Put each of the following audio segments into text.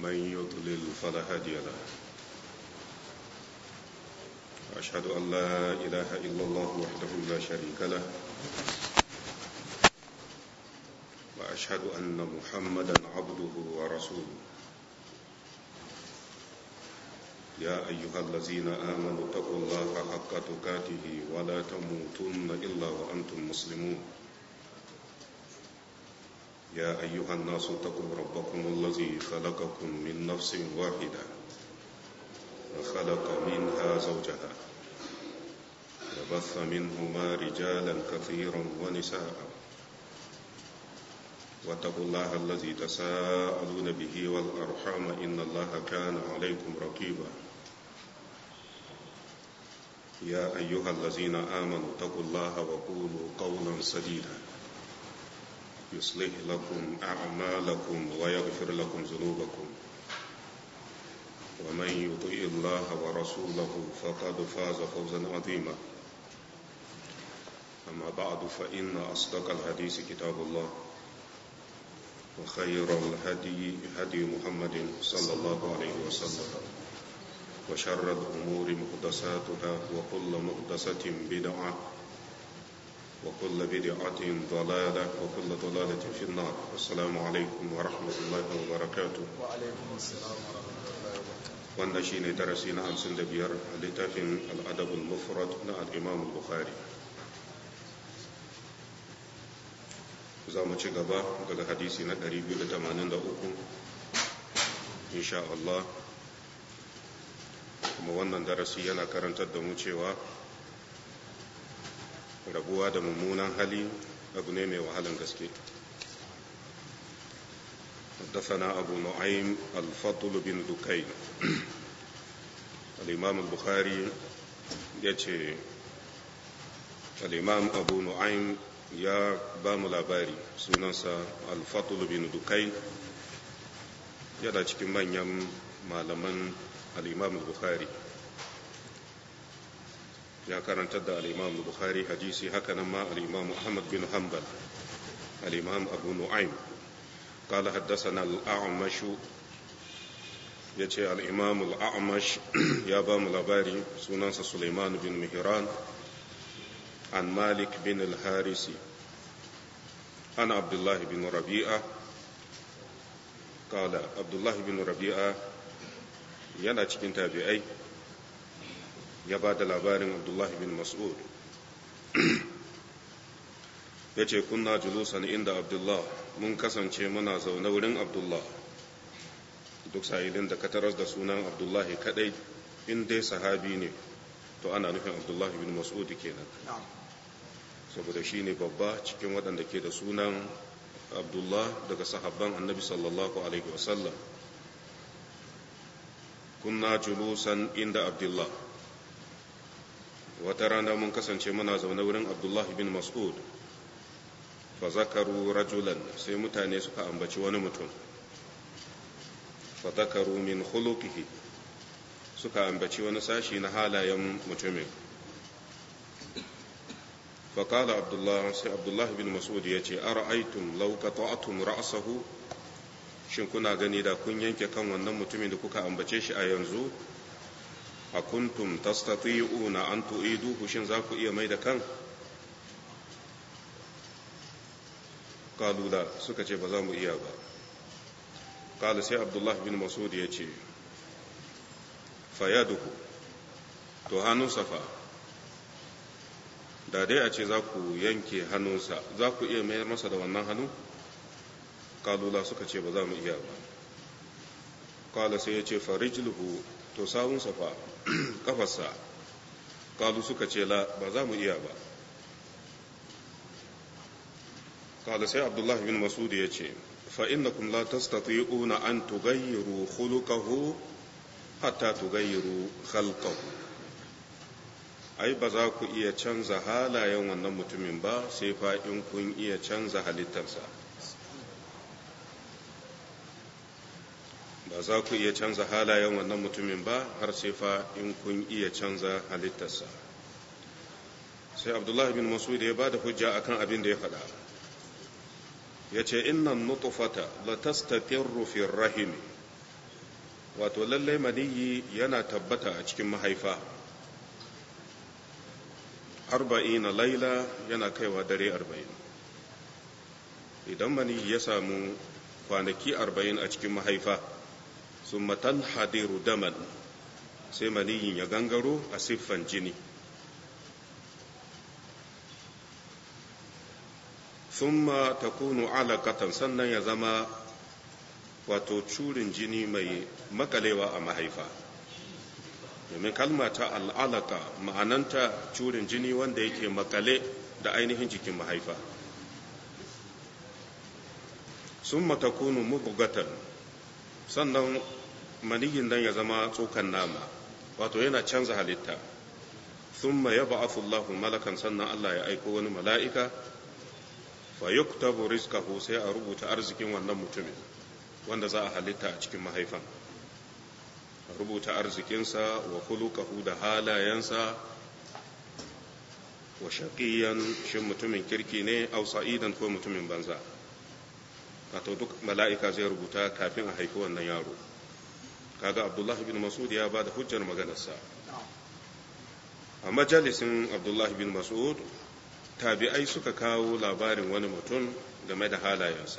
ومن يضلل فلا هادي له وأشهد أن لا إله إلا الله وحده لا شريك له وأشهد أن محمدا عبده ورسوله يا أيها الذين آمنوا اتقوا الله حق تقاته ولا تموتن إلا وأنتم مسلمون يا أيها الناس اتقوا ربكم الذي خلقكم من نفس واحدة وخلق منها زوجها وبث منهما رجالا كثيرا ونساء واتقوا الله الذي تساءلون به والأرحام إن الله كان عليكم رقيبا يا أيها الذين آمنوا اتقوا الله وقولوا قولا سديدا يصلح لكم أعمالكم ويغفر لكم ذنوبكم ومن يطيع الله ورسوله فقد فاز فوزا عظيما أما بعد فإن أصدق الحديث كتاب الله وخير الهدي هدي محمد صلى الله عليه وسلم وشر الأمور محدثاتها وكل محدثة بدعة وكل بدعة ضلالة وكل ضلالة في النار السلام عليكم ورحمة الله وبركاته وعليكم السلام ورحمة الله وبركاته wannan shine darasi na hamsin da biyar a littafin al'adabul mufrad na al'imam bukhari za mu ci gaba daga hadisi na 283 insha Allah kuma wannan darasi yana karantar da mu cewa rabuwa da mummunan hali abu ne mai wahalan gaske حدثنا أبو نعيم الفضل بن دكين الإمام البخاري يتي الإمام أبو نعيم يا بام labari sunansa الفضل بن دكين yana cikin manyan malaman al'imam bukhari ya karantar da al'imam bukhari hadisi haka nan ma al'imam muhammad bin hanbal al'imam abu nu'aym قال حدثنا الأعمش يتي الإمام الأعمش يا بام الأباري سنانس سليمان بن مهران عن مالك بن الحارثي عن عبد الله بن ربيعة قال عبد الله بن ربيعة yana cikin tabi'ai ya ba da labarin abdullahi bin mas'ud ya ce kunna julusan inda abdullah mun kasance muna zaune wurin abdullah duk sa'ilin da ka taras da sunan abdullahi kadai in dai sahabi ne to ana nufin abdullahi bin mas'ud kenan saboda shi ne babba cikin waɗanda ke da sunan abdullah daga sahabban annabi sallallahu alaihi wasallam kunna julusan inda abdullah wata rana mun kasance muna zaune wurin abdullahi bin mas'ud fa zakaru rajulan sai mutane suka ambaci wani mutum fa zakaru min khuluqihi suka ambaci wani sashi na halayen mutumin fa qala abdullah sai abdullah bin mas'ud yace ara'aytum law qata'tum ra'sahu shin kuna gani da kun yanke kan wannan mutumin da kuka ambace shi a yanzu a kuntum tastati'una an tu'iduhu shin za ku iya mai da kan kalula suka ce ba za mu iya ba kala sai abdullahi bin masud ya ce fayaduhu to hannunsa fa da dai a ce za ku yanke hannunsa za ku iya mayar masa da wannan hannu kalula suka ce ba za mu iya ba kala sai ya ce farijluhu to sawunsa fa kafarsa kalu suka ce la ba za mu iya ba kala sai abdullahi bin masud ya ce fa innakum la tastati'una an tughayyiru khuluquhu hatta tughayyiru khalqahu ai ba za ku iya canza halayen wannan mutumin ba sai fa in kun iya canza halittarsa ba za ku iya canza halayen wannan mutumin ba har sai fa in kun iya canza halittarsa sai abdullahi bin masud ya ba da hujja akan abin da ya faɗa ya ce innan nutfata la tastaqirru fi rahim wato lallai maniyi yana tabbata a cikin mahaifa arba'in na laila yana kaiwa dare arba'in idan maniyi ya samu kwanaki arba'in a cikin mahaifa sun matan hadiru daman sai maniyin ya gangaro a siffan jini summa takunu alaƙatan sannan ya zama wato curin jini mai makalewa a mahaifa domin kalma ta al'alaka ma'ananta curin jini wanda yake makale da ainihin jikin mahaifa sun matakunu mubugatan sannan maniyin nan ya zama tsokan nama wato yana canza halitta sun ma yaba afullahu malakan sannan Allah ya aiko wani mala'ika fa yuktabu rizqahu sai a rubuta arzikin wannan mutumin wanda za a halitta a cikin mahaifan a rubuta arzikinsa wa kulukahu da halayensa wa shaqiyan shin mutumin kirki ne aw sa'idan ko mutumin banza wato duk mala'ika zai rubuta kafin a haifi wannan yaro kaga abdullahi bin mas'ud ya ba da hujjar maganarsa a majalisin abdullahi bin mas'ud tabi'ai suka kawo labarin wani mutum game da halayensa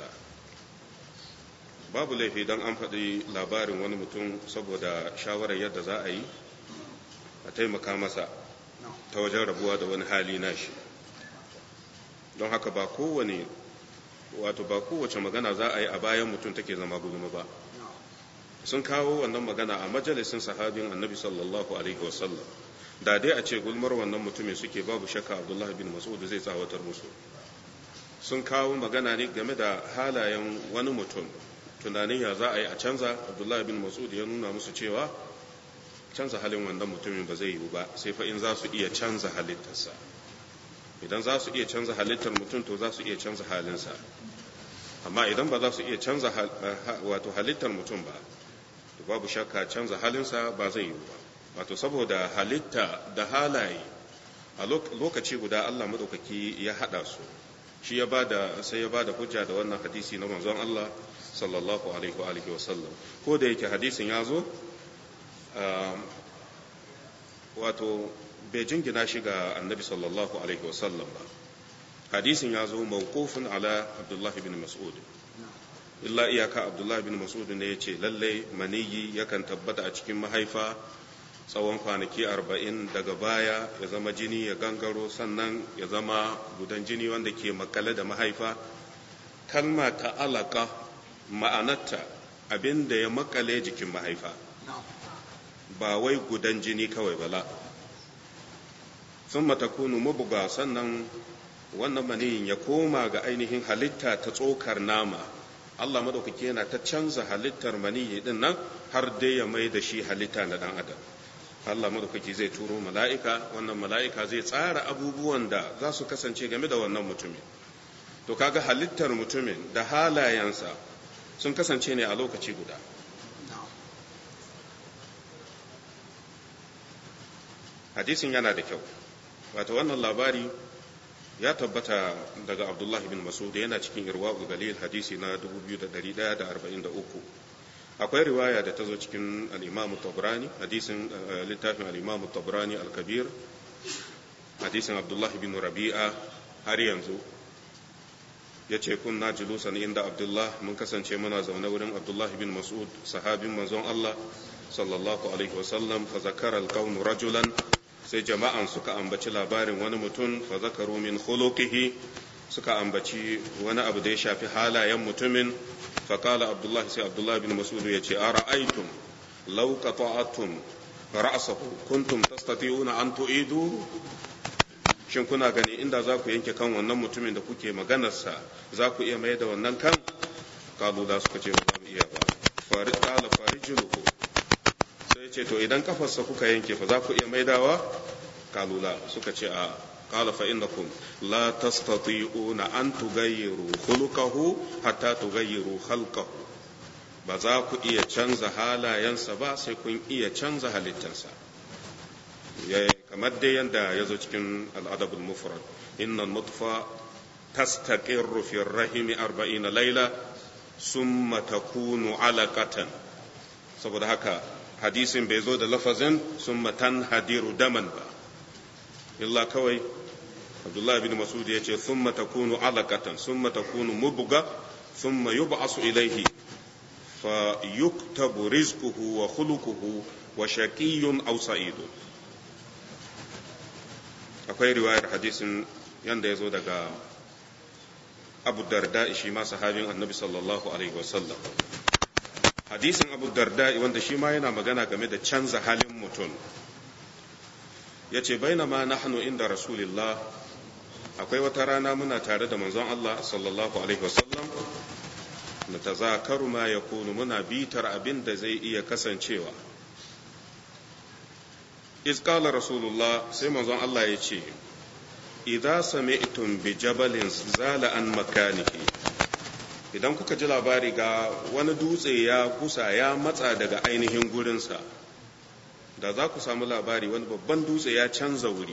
babu laifi don an faɗi labarin wani mutum saboda shawarar yadda za a yi a taimaka masa ta wajen rabuwa da wani hali nashi don haka ba kowane wato ba kowace magana za a yi a bayan mutum take zama gulma ba sun kawo wannan magana a majalisin sahabin annabi sallallahu alaihi wasallam da dai a ce gulmar wannan mutumin suke babu shakka abdullahi bin mas'ud zai tsawatar musu sun kawo magana ne game da halayen wani mutum tunanin ya za a yi a canza abdullahi bin mas'ud ya nuna musu cewa canza halin wannan mutumin ba zai yiwu ba sai fa in za su iya canza halittarsa idan za su iya canza halittar mutum to za su iya canza halinsa amma idan ba za su iya canza wato halittar mutum ba to babu shakka canza halinsa ba zai yiwu ba wato saboda halitta da halaye a lokaci guda Allah madaukaki ya hada su shi ya bada sai ya bada hujja da wannan hadisi na manzon Allah sallallahu alaihi wa alihi wa sallam ko da yake hadisin ya zo wato bai jingina shi ga annabi sallallahu alaihi wa sallam ba hadisin ya zo mawqufun ala Abdullah bin Mas'ud illa iyaka Abdullah bin Mas'ud ne yace lalle maniyi yakan tabbata a cikin mahaifa tsawon kwanaki arba'in daga baya ya zama jini ya gangaro sannan ya zama gudan jini wanda ke makale da mahaifa kalma ta alaka ma'anarta abin da ya makale jikin mahaifa ba wai gudan jini kawai bala sun matakunu mabuga sannan wannan maniyin ya koma ga ainihin halitta ta tsokar nama Allah madaukaki yana ta canza halittar maniyi din nan har dai ya mai da shi halitta na dan adam Allah madaukaki zai turo mala'ika wannan mala'ika zai tsara abubuwan da za su kasance game da wannan mutumin to kaga halittar mutumin da halayensa sun kasance ne a lokaci guda hadisin yana da kyau wato wannan labari ya tabbata daga abdullahi bin masud yana cikin irwa'ul galil hadisi na 2143 akwai riwaya da ta zo cikin al'imamu tabrani hadisin littafin al'imamu tabrani al-kabir hadisin abdullahi bin rabi'a har yanzu ya ce kunna julusan inda abdullah mun kasance muna zaune wurin abdullahi bin mas'ud sahabin manzon allah sallallahu alaihi wasallam fa zakara alqawm rajulan sai jama'an suka ambaci labarin wani mutum fa zakaru min khuluqihi suka ambaci wani abu da ya shafi halayen mutumin فقال عبد الله سي عبد الله بن مسعود يتي أرأيتم لو قطعتم رأسه كنتم تستطيعون أن تعيدوا shin kuna gani inda za ku yanke kan wannan mutumin da kuke maganarsa za ku iya mai da wannan kan kalu da suka ce ba za mu iya ba fari kala fari juluku sai ce to idan kafarsa kuka yanke fa za ku iya maidawa kalu la suka ce a قال فإنكم لا تستطيعون أن تغيروا خلقه حتى تغيروا خلقه ba za ku iya canza halayensa ba sai kun iya canza halittarsa kamar dai yadda ya zo cikin al'adabul mufrad inna nutfa tastaqirru fi rahimi arba'ina laila summa takunu alaqatan saboda haka hadisin bai zo da lafazin sun matan hadiru daman ba illa kawai abdullahi bin masud ya ce sun takunu alakatan sun takunu mubuga sun yub'asu ilaihi fa yuktabu rizquhu wa khuluquhu wa shaqiyyun aw sa'idun akwai riwayar hadisin yanda ya zo daga abu darda shi ma sahabin annabi sallallahu alaihi wasallam hadisin abu darda wanda shi ma yana magana game da canza halin mutum ya ce bainama nahnu inda rasulillah akwai wata rana muna tare da manzon Allah sallallahu alaihi wasallam na tazakaru ma ya kunu muna bitar abin da zai iya kasancewa izkala rasulullah sai manzon Allah ya ce idza sami'tum bi jabalin zala an makanihi idan kuka ji labari ga wani dutse ya kusa ya matsa daga ainihin gurinsa da za ku samu labari wani babban dutse ya canza wuri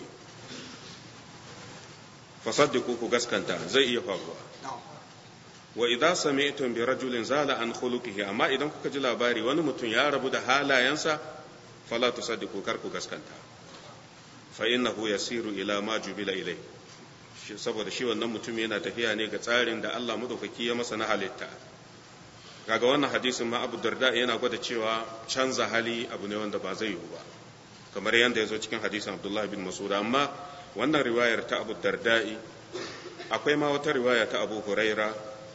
fasaddiku ku gaskanta zai iya faruwa wa idza sami'tum bi rajulin zala an khuluqihi amma idan kuka ji labari wani mutum ya rabu da halayensa fala tusaddiku kar ku gaskanta fa innahu yasiru ila ma jubila ilai saboda shi wannan mutum yana tafiya ne ga tsarin da Allah madaukaki ya masa na halitta kaga wannan hadisin ma Abu Darda yana gwada cewa canza hali abu ne wanda ba zai yiwu ba kamar yadda ya zo cikin hadisin Abdullah bin Mas'ud amma wannan riwayar ta Abu Darda'i akwai ma wata riwaya ta Abu Huraira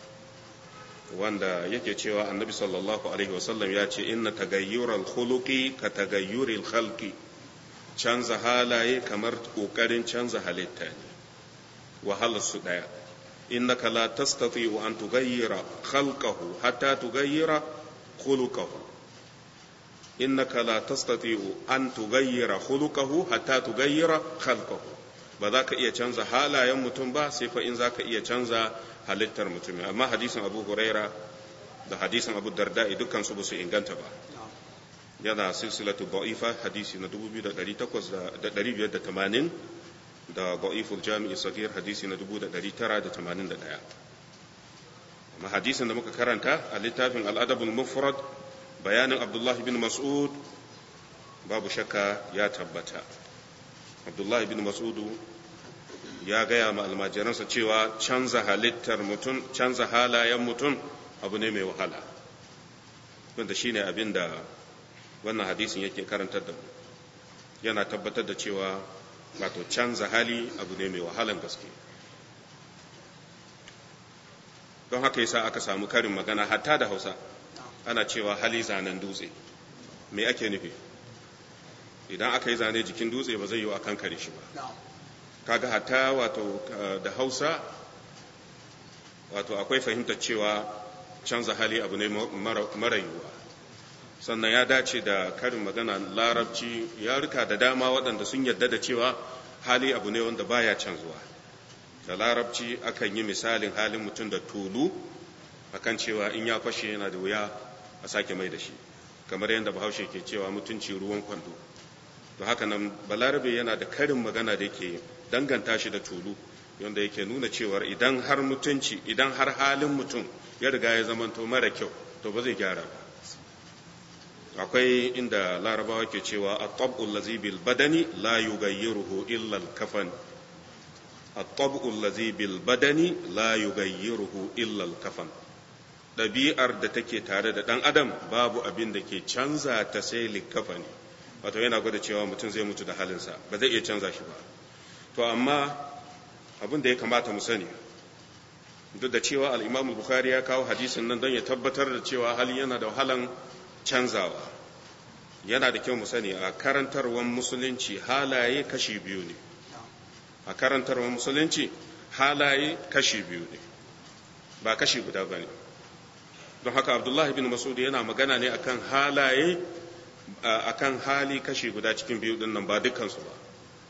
wanda yake cewa Annabi sallallahu alaihi wasallam ya ce inna tagayyural khuluqi ka tagayyuril khalqi canza halaye kamar kokarin canza halitta ne wahalar su daya innaka la tastati'u an tughayyira khalqahu hatta tughayyira khuluquhu innaka la tastati'u an tughayyira khuluquhu hatta tughayyira khalqahu ba za ka iya canza halayen mutum ba sai fa in za ka iya canza halittar mutum amma hadisin Abu Huraira da hadisin Abu Darda'i dukkan su ba su inganta ba yana silsilatu da'ifa hadisi na 2580 da da'iful jami'i sagir hadisi na 1981 amma hadisin da muka karanta a littafin al'adabul mufrad bayanin abdullah bin mas'ud babu shakka ya tabbata abdullah bin mas'ud ya gaya ma almajiransa cewa canza halittar mutum canza halayen mutum abu ne mai wahala wanda shine abin da wannan hadisin yake karantar da mu yana tabbatar da cewa wato canza hali abu ne mai wahalan gaske don haka yasa aka samu karin magana hatta da hausa ana cewa hali zanen dutse me ake nufi idan aka yi zane jikin dutse ba zai yi a kankare shi ba kaga hatta wato da hausa wato akwai fahimtar cewa canza hali abu ne mara yiwuwa sannan ya dace da karin magana larabci ya rika da dama waɗanda sun yarda da cewa hali abu ne wanda baya canzuwa da larabci akan yi misalin halin mutum da tulu akan cewa in ya fashe yana da wuya a sake mai da shi kamar yadda bahaushe ke cewa mutunci ruwan kwando to haka nan balarabe yana da karin magana da yake danganta shi da tulu wanda yake nuna cewar idan har mutunci idan har halin mutum ya riga ya zamanto mara kyau to ba zai gyara ba akwai inda larabawa ke cewa at-tab'ul ladhi bil badani la yughayyiruhu illa al-kafan at-tab'ul ladhi bil badani la yughayyiruhu illa al-kafan dabi'ar da take tare da dan adam babu abin da ke canza ta sai likafani wato yana gwada cewa mutum zai mutu da halinsa ba zai iya canza shi ba to amma abin da ya kamata mu sani duk da cewa al-Imam Bukhari ya kawo hadisin nan don ya tabbatar da cewa hali yana da wahalan canzawa yana da kyau mu sani a karantarwar musulunci halaye kashi biyu ne a karantarwar musulunci halaye kashi biyu ne ba kashi guda ba ne don haka abdullahi bin masud yana magana ne akan halaye akan hali kashi guda cikin biyu din nan ba dukkansu ba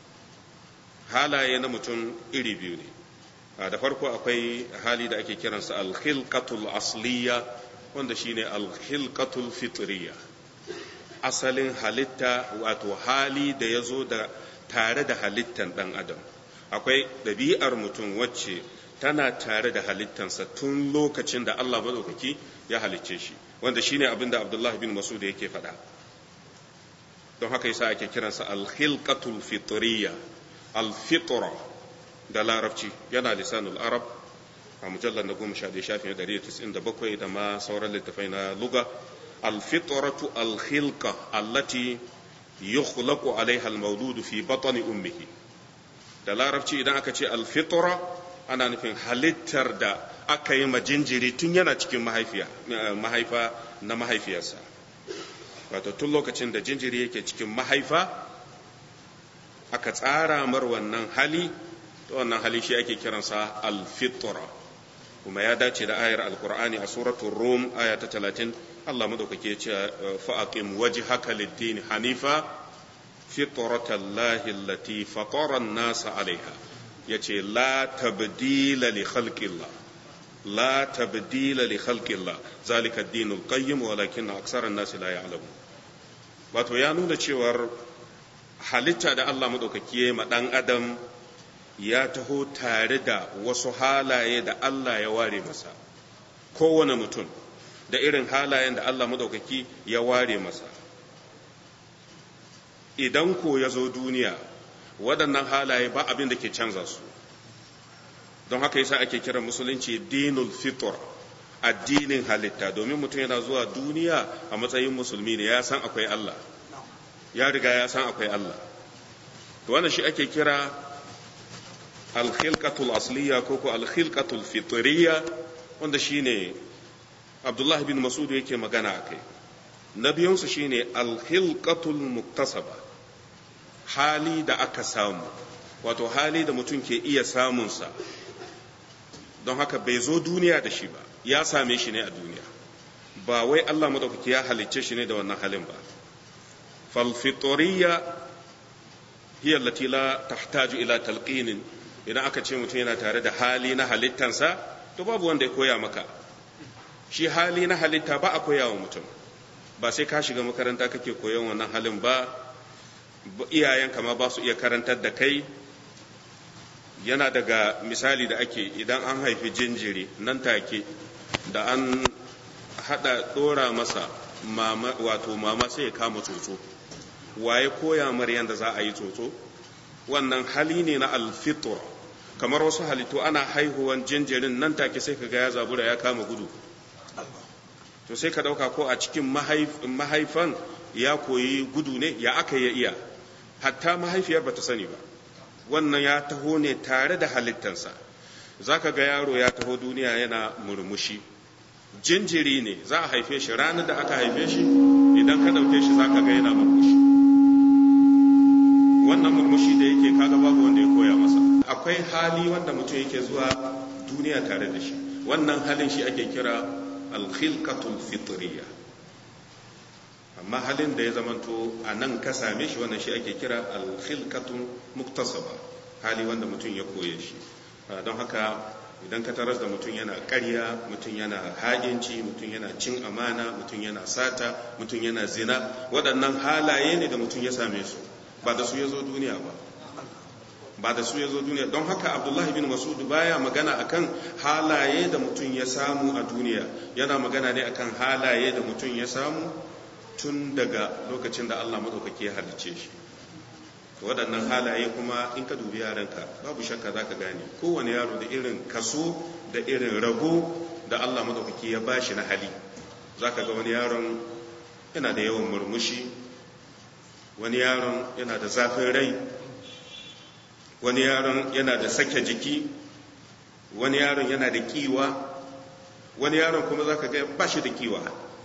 halaye na mutum iri biyu ne da farko akwai hali da ake kiransa alkhilqatul asliya wanda shine alkhilqatul fitriya asalin halitta wato hali da ya zo da tare da halittan ɗan adam akwai ɗabi'ar mutum wacce tana tare da halittansa tun lokacin da Allah maɗaukaki ya halicce shi wanda shine abin da abdullahi bin masud yake faɗa don haka yasa ake kiransa alkhilqatul fitriya alfitra da larabci yana lisanul arab a mujallar na goma sha ɗaya shafin ɗari tis'in da bakwai da ma sauran littafai na luga alfitratu alkhilqa allati yukhlaqu alaiha almawludu fi batni ummihi da larabci idan aka ce alfitra ana nufin halittar da aka yi majinjiri tun yana cikin mahaifa na mahaifiyarsa wato tun lokacin da jinjiri yake cikin mahaifa aka tsara mar wannan hali to wannan hali shi ake kiransa alfitra kuma ya dace da ayar alkur'ani a suratul rum aya ta 30 Allah madaukake ya ce fa'aqim wajhaka lid-din hanifa fitratallahi allati fatara an-nasa 'alayha yace la tabdila li khalqillah la tabdila li khalqillah zalika ad-dinul qayyim walakin aksara an-nasi la ya'lamun wato ya nuna cewar halitta da Allah madaukake ya ma dan adam ya taho tare da wasu halaye da Allah ya ware masa kowane mutum da irin halayen da Allah madaukaki ya ware masa idan ko ya zo duniya waɗannan halaye ba abin da ke canza su don haka yasa ake kiran musulunci dinul fitr addinin halitta domin mutum yana zuwa duniya a matsayin musulmi ne ya san akwai Allah ya riga ya san akwai Allah to wannan shi ake kira alkhilqatul asliya ko ko alkhilqatul fitriya wanda shine Abdullah bin Mas'ud yake magana akai na biyunsu shine alkhilqatul muktasaba hali da aka samu wato hali da mutum ke iya samunsa don haka bai zo duniya da shi ba ya same shi ne a duniya ba wai Allah madaukaki ya halicce shi ne da wannan halin ba falfitoriya hiya allati la tahtaju ila talqinin idan aka ce mutum yana tare da hali na halittansa to babu wanda ya koya maka shi hali na halitta ba a koya wa mutum ba sai ka shiga makaranta kake koyon wannan halin ba iyayenka ma ba su iya karantar da kai yana daga misali da ake idan an haifi jinjiri nan take da an hada dora masa mama wato mama sai ya kama tsotso waye koya mar yanda za a yi tsotso wannan hali ne na alfitur kamar wasu halittu ana haihuwan jinjirin nan take sai ka ga ya zabura ya kama gudu to sai ka dauka ko a cikin mahaifan ya koyi gudu ne ya aka ya iya hatta mahaifiyar bata sani ba wannan ya taho ne tare da halittansa za ka ga yaro ya taho duniya yana murmushi jinjiri ne za a haife shi ranar da aka haife shi idan ka ɗauke shi za ka ga yana murmushi wannan murmushi da yake kaga babu wanda ya koya masa akwai hali wanda mutum yake zuwa duniya tare da shi wannan halin shi ake kira alkhilqatul fitriya amma halin da ya zamanto a nan ka same shi wannan shi ake kira alkhilqatun muktasaba hali wanda mutum ya koye shi don haka idan ka taras da mutum yana ƙarya mutum yana haginci mutum yana cin amana mutum yana sata mutum yana zina waɗannan halaye ne da mutum ya same su ba da su ya zo duniya ba ba da su ya zo duniya don haka abdullahi bin masud baya magana akan halaye da mutum ya samu a duniya yana magana ne akan halaye da mutum ya samu tun daga lokacin da Allah maɗaukaki ya halicce shi waɗannan halaye kuma in ka dubi yaranka babu shakka za ka gane kowane yaro da irin kaso da irin rago da Allah maɗaukaki ya ba shi na hali za ka ga wani yaron yana da yawan murmushi wani yaron yana da zafin rai wani yaron yana da sake jiki wani yaron yana da kiwa wani yaron kuma za ka ga ba shi da kiwa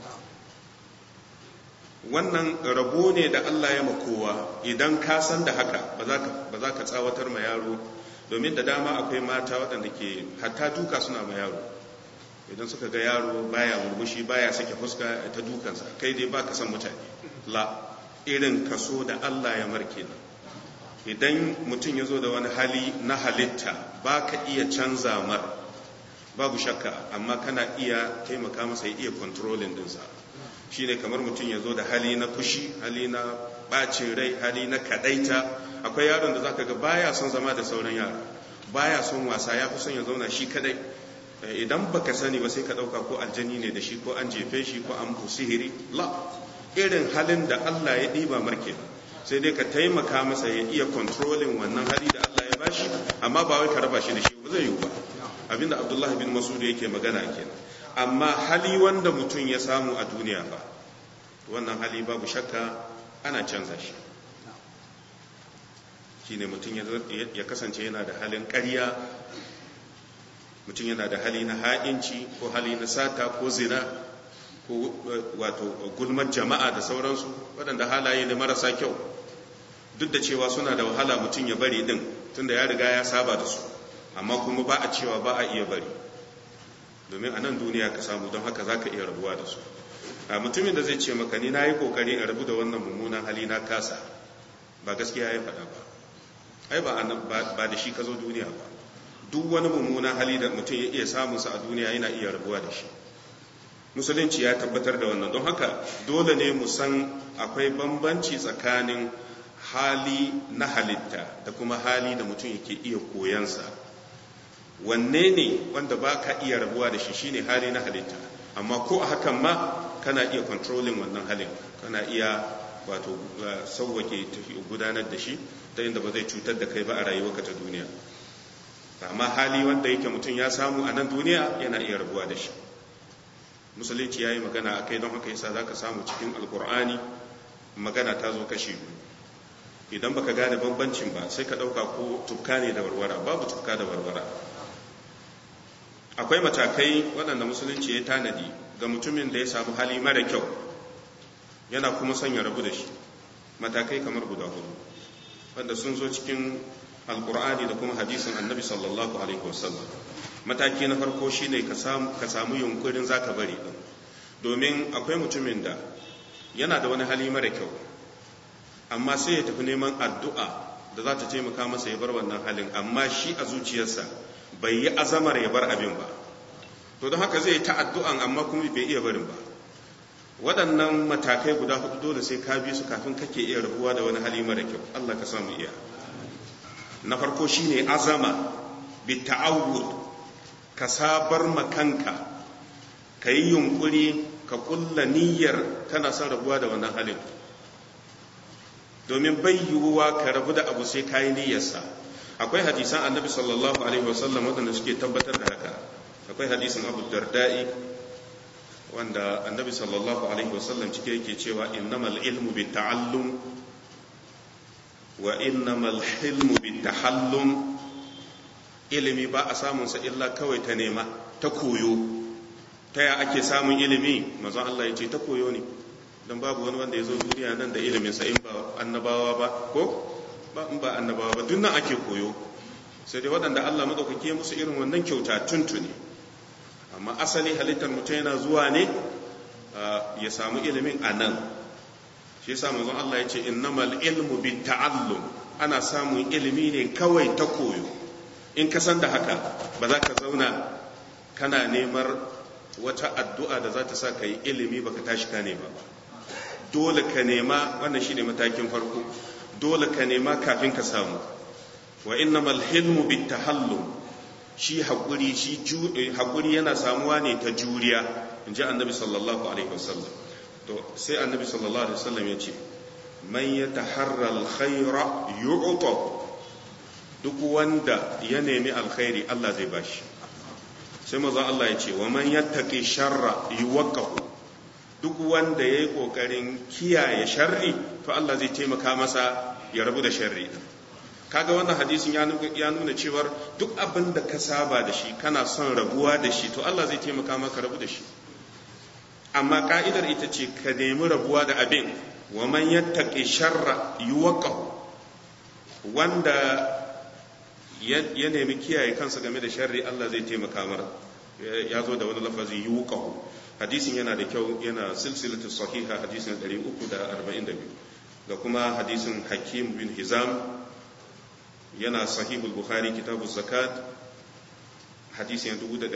wannan rabo ne da Allah ya makowa idan ka san da haka ba za ka tsawatar ma yaro domin da dama akwai mata waɗanda ke hatta duka suna ma yaro idan suka ga yaro baya murmushi baya sake fuska ta dukansa kai dai ba ka san mutane la irin kaso da Allah ya marke nan idan mutum ya zo da wani hali na halitta ba ka iya canza mar babu shakka amma kana iya taimaka masa ya iya kontrolin dinsa shine kamar mutum ya zo da hali na fushi hali na bacin rai hali na kadaita akwai yaron da zaka ga baya son zama da sauran yara baya son wasa ya fi son ya zauna shi kadai idan baka sani ba sai ka ɗauka ko aljani ne da shi ko an jefe shi ko an sihiri la irin halin da Allah ya ɗiba marke sai dai ka taimaka masa ya iya controlling wannan hali da Allah ya bashi amma ba wai ka raba shi da shi ba zai yiwu ba abinda Abdullah bin Mas'ud yake magana kenan amma hali wanda mutum ya samu a duniya ba wannan hali babu shakka ana canza shi shine mutum ya kasance yana da halin ƙarya mutum yana da hali na ha'inci ko hali na sata ko zina ko wato gulmar jama'a da sauransu waɗanda halaye ne marasa kyau duk da cewa suna da wahala mutum ya bari din tunda ya riga ya saba da su amma kuma ba a cewa ba a iya bari domin a nan duniya ka samu don haka za ka iya rabuwa da su a mutumin da zai ce maka ni na yi kokari in rabu da wannan mummunan hali na kasa ba gaskiya ya faɗa ba ai ba da shi ka zo duniya ba duk wani mummunan hali da mutum ya iya samunsa a duniya yana iya rabuwa da shi musulunci ya tabbatar da wannan don haka dole ne mu san akwai bambanci tsakanin hali na halitta da kuma hali da mutum yake iya koyansa wanne ne wanda ba ka iya rabuwa da shi shine hali na halitta amma ko a hakan ma kana iya controlling wannan halin kana iya wato sauwake gudanar da shi ta inda ba zai cutar da kai ba a rayuwarka ta duniya amma hali wanda yake mutum ya samu a nan duniya yana iya rabuwa da shi musulunci ya yi magana a kai don haka yasa za ka samu cikin alkur'ani magana ta zo kashi idan baka gane bambancin ba sai ka ɗauka ko tufka ne da warwara babu tufka da warwara akwai matakai waɗanda musulunci ya tanadi ga mutumin da ya samu hali mara kyau yana kuma son ya rabu da shi matakai kamar guda hudu wanda sun zo cikin alkur'ani da kuma hadisin annabi sallallahu alaihi wasallam mataki na farko shine ka samu yunkurin zaka bari din domin akwai mutumin da yana da wani hali mara kyau amma sai ya tafi neman addu'a da za ta taimaka masa ya bar wannan halin amma shi a zuciyarsa bai yi azamar ya bar abin ba to don haka zai ta addu'an amma kuma bai iya barin ba waɗannan matakai guda hudu dole sai ka bi su kafin kake iya rabuwa da wani hali mara kyau Allah ka samu iya na farko shine azama bi ta'awud ka sabar makanka ka yi yunkuri ka kulla niyyar kana son rabuwa da wannan halin domin bai yiwuwa ka rabu da abu sai ka yi niyyarsa akwai hadisan annabi sallallahu alaihi wasallam waɗanda suke tabbatar da haka akwai hadisin abu darda'i wanda annabi sallallahu alaihi wasallam cike yake cewa innamal ilmu bi ta'allum wa innamal hilmu bi tahallum ilimi ba a samun sa illa kawai ta nema ta koyo ta ya ake samun ilimi mazan Allah ya ce ta koyo ne don babu wani wanda ya zo duniya nan da ilimin sa in ba annabawa ba ko ba in ba annabawa ba duk nan ake koyo sai dai waɗanda Allah madaukake musu irin wannan kyauta tuntuni amma asali halittar mutum yana zuwa ne ya samu ilimin a nan shi yasa manzon Allah ya ce innamal ilmu bi ta'allum ana samun ilimi ne kawai ta koyo in ka san da haka ba za ka zauna kana neman wata addu'a da za ta sa ka yi ilimi baka tashi ka nema ba dole ka nema wannan shine matakin farko dole ka nema kafin ka samu wa innamal hilmu bit tahallum shi haƙuri shi haƙuri yana samuwa ne ta juriya in ji annabi sallallahu alaihi wasallam to sai annabi sallallahu alaihi wasallam ya ce man ya taharra alkhaira yu'ta duk wanda ya nemi alkhairi Allah zai bashi sai maza Allah ya ce wa man yattaqi sharra yuwaqqahu duk wanda yayi kokarin kiyaye sharri to Allah zai taimaka masa ya rabu da sharri kaga wannan hadisin ya nuna cewar duk abin da ka saba da shi kana son rabuwa da shi to Allah zai taimaka maka rabu da shi amma ka'idar ita ce ka nemi rabuwa da abin wa man yattaqi sharra yuwaqqahu wanda ya nemi kiyaye kansa game da sharri Allah zai taimaka mar ya zo da wani lafazi yuqahu hadisin yana da kyau yana silsilatu sahiha hadisin 342 da kuma hadisin hakim bin hizam yana sahihul bukhari kitabuz zakat hadisin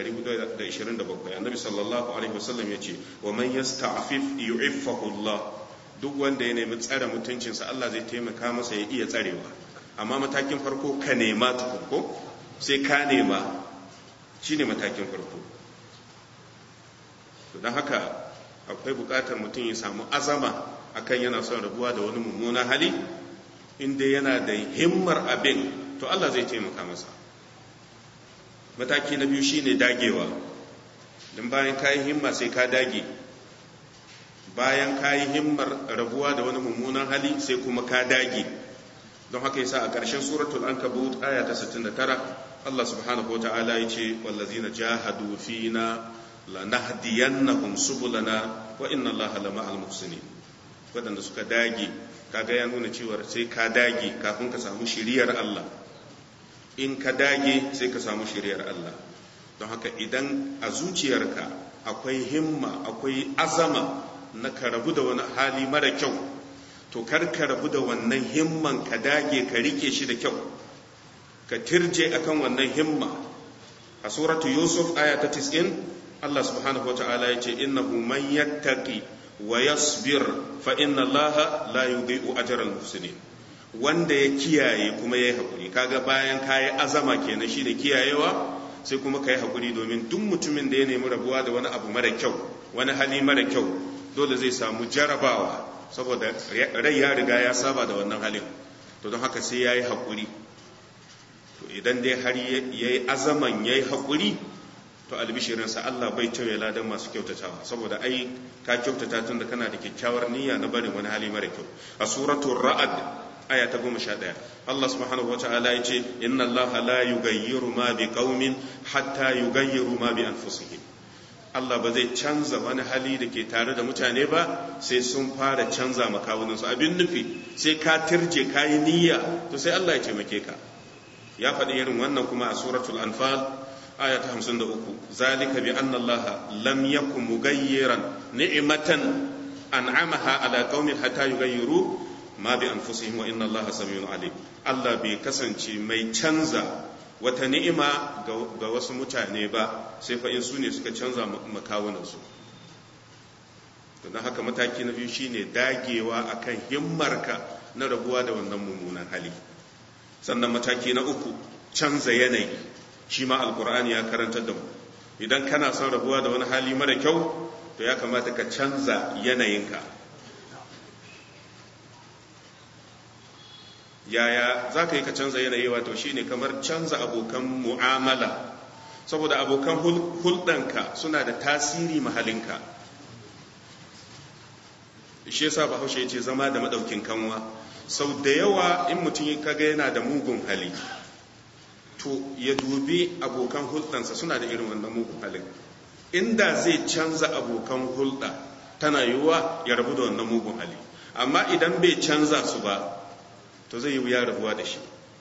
1427 annabi sallallahu alaihi wasallam yace wa man yasta'fif yu'iffahu Allah duk wanda ya nemi tsare mutuncinsa Allah zai taimaka masa ya iya tsarewa amma matakin farko ka nema tukunko sai ka nema shine matakin farko don haka akwai bukatar mutum ya samu azama akan yana son rabuwa da wani mummunan hali inda yana da himmar abin to Allah zai taimaka masa mataki na biyu shine dagewa don bayan kayi himma sai ka dage bayan kayi himmar rabuwa da wani mummunan hali sai kuma ka dage don haka yasa a ƙarshen suratul ankabut aya ta 69 Allah subhanahu wata'ala ya ce wallazina jahadu fina lanahdiyannahum subulana wa inna Allaha lama'al muhsinin wadanda suka dage kaga ya nuna cewa sai ka dage kafin ka samu shiriyar Allah in ka dage sai ka samu shiriyar Allah don haka idan a zuciyarka akwai himma akwai azama na ka rabu da wani hali mara kyau to kar ka rabu da wannan himman ka dage ka rike shi da kyau ka tirje akan wannan himma a suratu yusuf aya ta 90 Allah subhanahu wa ta'ala ya ce innahu man yattaqi wa yasbir fa inna Allah la yudhi'u ajra al-muhsinin wanda ya kiyaye kuma yayi hakuri kaga bayan kayi azama kenan shi da kiyayewa sai kuma kayi hakuri domin duk mutumin da ya nemi rabuwa da wani abu mara kyau wani hali mara kyau dole zai samu jarabawa saboda rai ya riga ya saba da wannan halin to don haka sai yayi hakuri to idan dai har yayi azaman yayi hakuri to albishirinsa Allah bai tauye ladan masu kyautatawa saboda ai ka kyautata tun da kana da kyakkyawar niyya na barin wani hali mara kyau a suratul ra'ad aya ta goma sha ɗaya Allah subhanahu wata'ala ya ce inna Allah la yugayyiru ma bi qaumin hatta yugayyiru ma bi anfusihim Allah ba zai canza wani hali da ke tare da mutane ba sai sun fara canza makawuninsu abin nufi sai ka tirje ka yi niyya to sai Allah ya taimake ka ya faɗi irin wannan kuma a suratul anfal aya ta hamsin da uku zalika bi anna Allah lam yakun mugayyiran ni'matan an'amaha ala qaumin hatta yugayyiru ma bi anfusihim wa inna Allah samiyun alim Allah bai kasance mai canza wata ni'ima ga wasu mutane ba sai fa in su ne suka canza makawunan su don haka mataki na biyu shine dagewa akan himmarka na rabuwa da wannan mummunan hali sannan mataki na uku canza yanayi shi ma alkur'ani ya karantar da mu idan kana son rabuwa da wani hali mara kyau to ya kamata ka canza yanayinka yaya za ka yi ka canza yanayi wato shine kamar canza abokan mu'amala saboda abokan hulɗanka suna da tasiri mahalinka shi yasa bahaushe ya ce zama da maɗaukin kanwa sau da yawa in mutum kaga yana da mugun hali to ya dubi abokan hulɗansa suna da irin wannan mugun halin inda zai canza abokan hulɗa tana yiwuwa ya rabu da wannan mugun hali amma idan bai canza su ba to zai yi wuya rabuwa da shi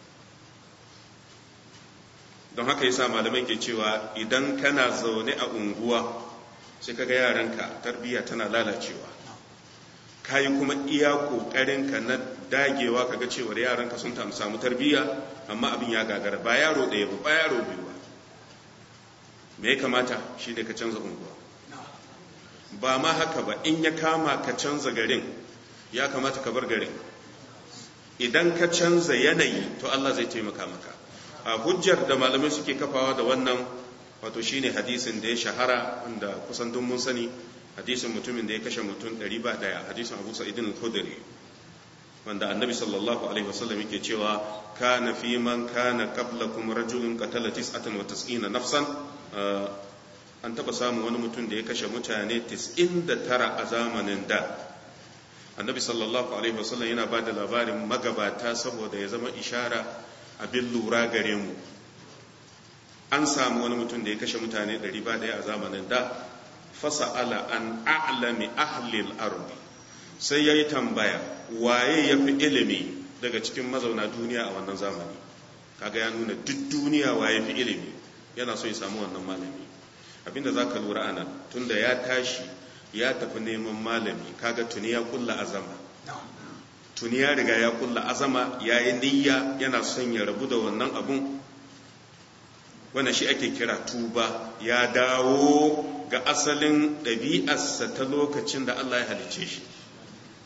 don haka yasa malamai ke cewa idan kana zaune a unguwa sai kaga yaranka tarbiyya tana lalacewa kayi kuma iya ƙoƙarinka na dagewa kaga cewar yaranka sun samu tarbiyya amma abin ya gagara ba yaro ɗaya ba ba yaro biyu ba me ya kamata shi ne ka canza unguwa ba ma haka ba in ya kama ka canza garin ya kamata ka bar garin idan ka canza yanayi to Allah zai taimaka maka a hujjar da malamai suke kafawa da wannan wato shine hadisin da ya shahara wanda kusan duk mun sani hadisin mutumin da ya kashe mutum ɗari ba ɗaya hadisin abu sa'idin al-khudri wanda annabi sallallahu alaihi wasallam yake cewa kana fi man kana qablakum rajulun qatala tis'atan wa tis'ina nafsan an taba samun wani mutum da ya kashe mutane 99 a zamanin da annabi sallallahu alaihi wasallam yana ba da labarin magabata saboda ya zama ishara abin lura gare mu an samu wani mutum da ya kashe mutane 100 a zamanin da fasa'ala an a'lami ahlil ardi sai yayi tambaya waye yafi ilimi daga cikin mazauna duniya a wannan zamani kaga ya nuna duk duniya waye fi ilimi yana so ya samu wannan malami abinda zaka lura anan tunda ya tashi ya tafi neman malami kaga tuni ya kulla azama tuni ya riga ya kulla azama yayi niyya yana son ya rabu da wannan abun wannan shi ake kira tuba ya dawo ga asalin ɗabi'arsa ta lokacin da Allah ya halicce shi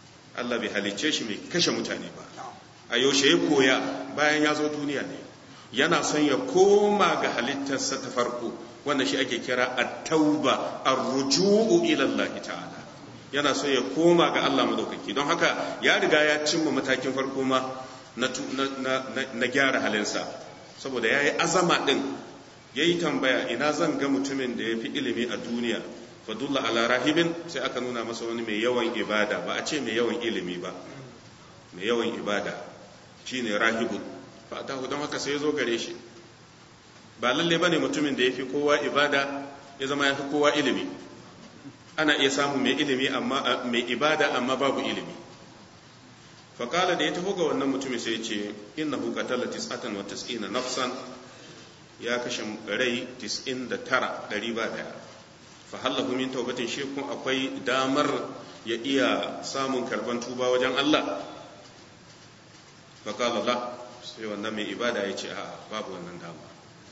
Allah bai halicce shi mai kashe mutane ba a yaushe ya koya bayan ya zo duniya ne yana son ya koma ga halittarsa ta farko wanda shi ake kira at-tauba ar-ruju'u ila Allah ta'ala yana so ya koma ga Allah madaukaki don haka ya riga ya cimma matakin farko ma na, na, gyara halinsa saboda ya yi azama ɗin ya yi tambaya ina zan ga mutumin da ya fi ilimi a duniya fadulla ala rahibin sai aka nuna masa wani mai yawan ibada ba a ce mai yawan ilimi ba mai yawan ibada shine rahibun fa'atahu don haka sai ya zo gare shi ba lalle bane mutumin da ya fi kowa ibada ya zama ya fi kowa ilimi ana iya samun mai ilimi amma mai ibada amma babu ilimi faƙala da ya taho ga wannan mutumin sai ce innahu qatala tis'atan wa tis'ina nafsan ya kashe rai 99 ɗari ba daya fa hallahu min taubatin shi kun akwai damar ya iya samun karban tuba wajen Allah faƙala la sai wannan mai ibada ya ce a babu wannan dama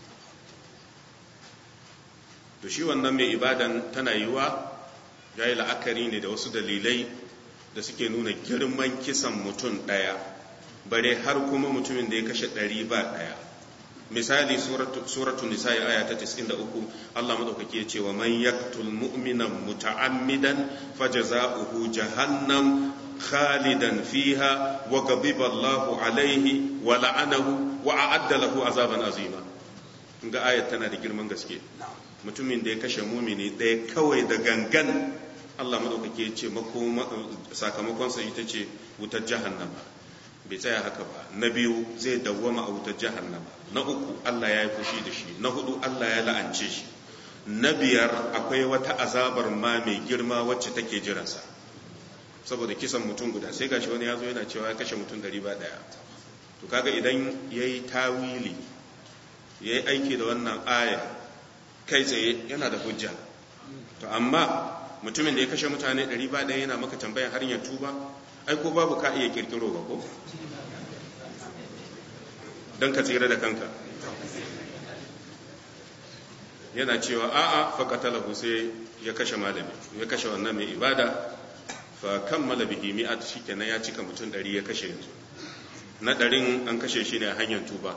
to shi wannan mai ibadan tana yiwa ya yi la'akari ne da wasu dalilai da suke nuna girman kisan mutum ɗaya bare har kuma mutumin da ya kashe ɗari ba ɗaya misali suratu nisa'i aya ta 93 Allah madaukaki ya ce wa man yaktul mu'minan muta'ammidan fajaza'uhu jahannam khalidan fiha wa ghadiba Allahu alaihi wa la'anahu wa a'adda lahu azaban azima ga ayat tana da girman gaske mutumin da ya kashe mumini ɗaya kawai da gangan Allah maɗaukaki ya ce sakamakonsa ita ce wutar jahannama bai tsaya haka ba na biyu zai dawwama a wutar jahannama na uku Allah ya yi fushi da shi na hudu Allah ya la'ance shi na biyar akwai wata azabar ma mai girma wacce take jiransa saboda kisan mutum guda sai gashi wani ya zo yana cewa ya kashe mutum dari ba daya to kaga idan ya yi tawili ya yi aiki da wannan aya kai tsaye yana da hujja to amma mutumin da ya kashe mutane ɗari ba ɗaya yana maka tambayan har ya tuba ai ko babu ka iya kirkiro ba ko don ka tsira da kanka yana cewa a'a faƙatalahu sai ya kashe malami ya kashe wannan mai ibada fa kammala bihi mi'at shikenan ya cika mutum ɗari ya kashe yanzu na ɗarin an kashe shi ne a hanyar tuba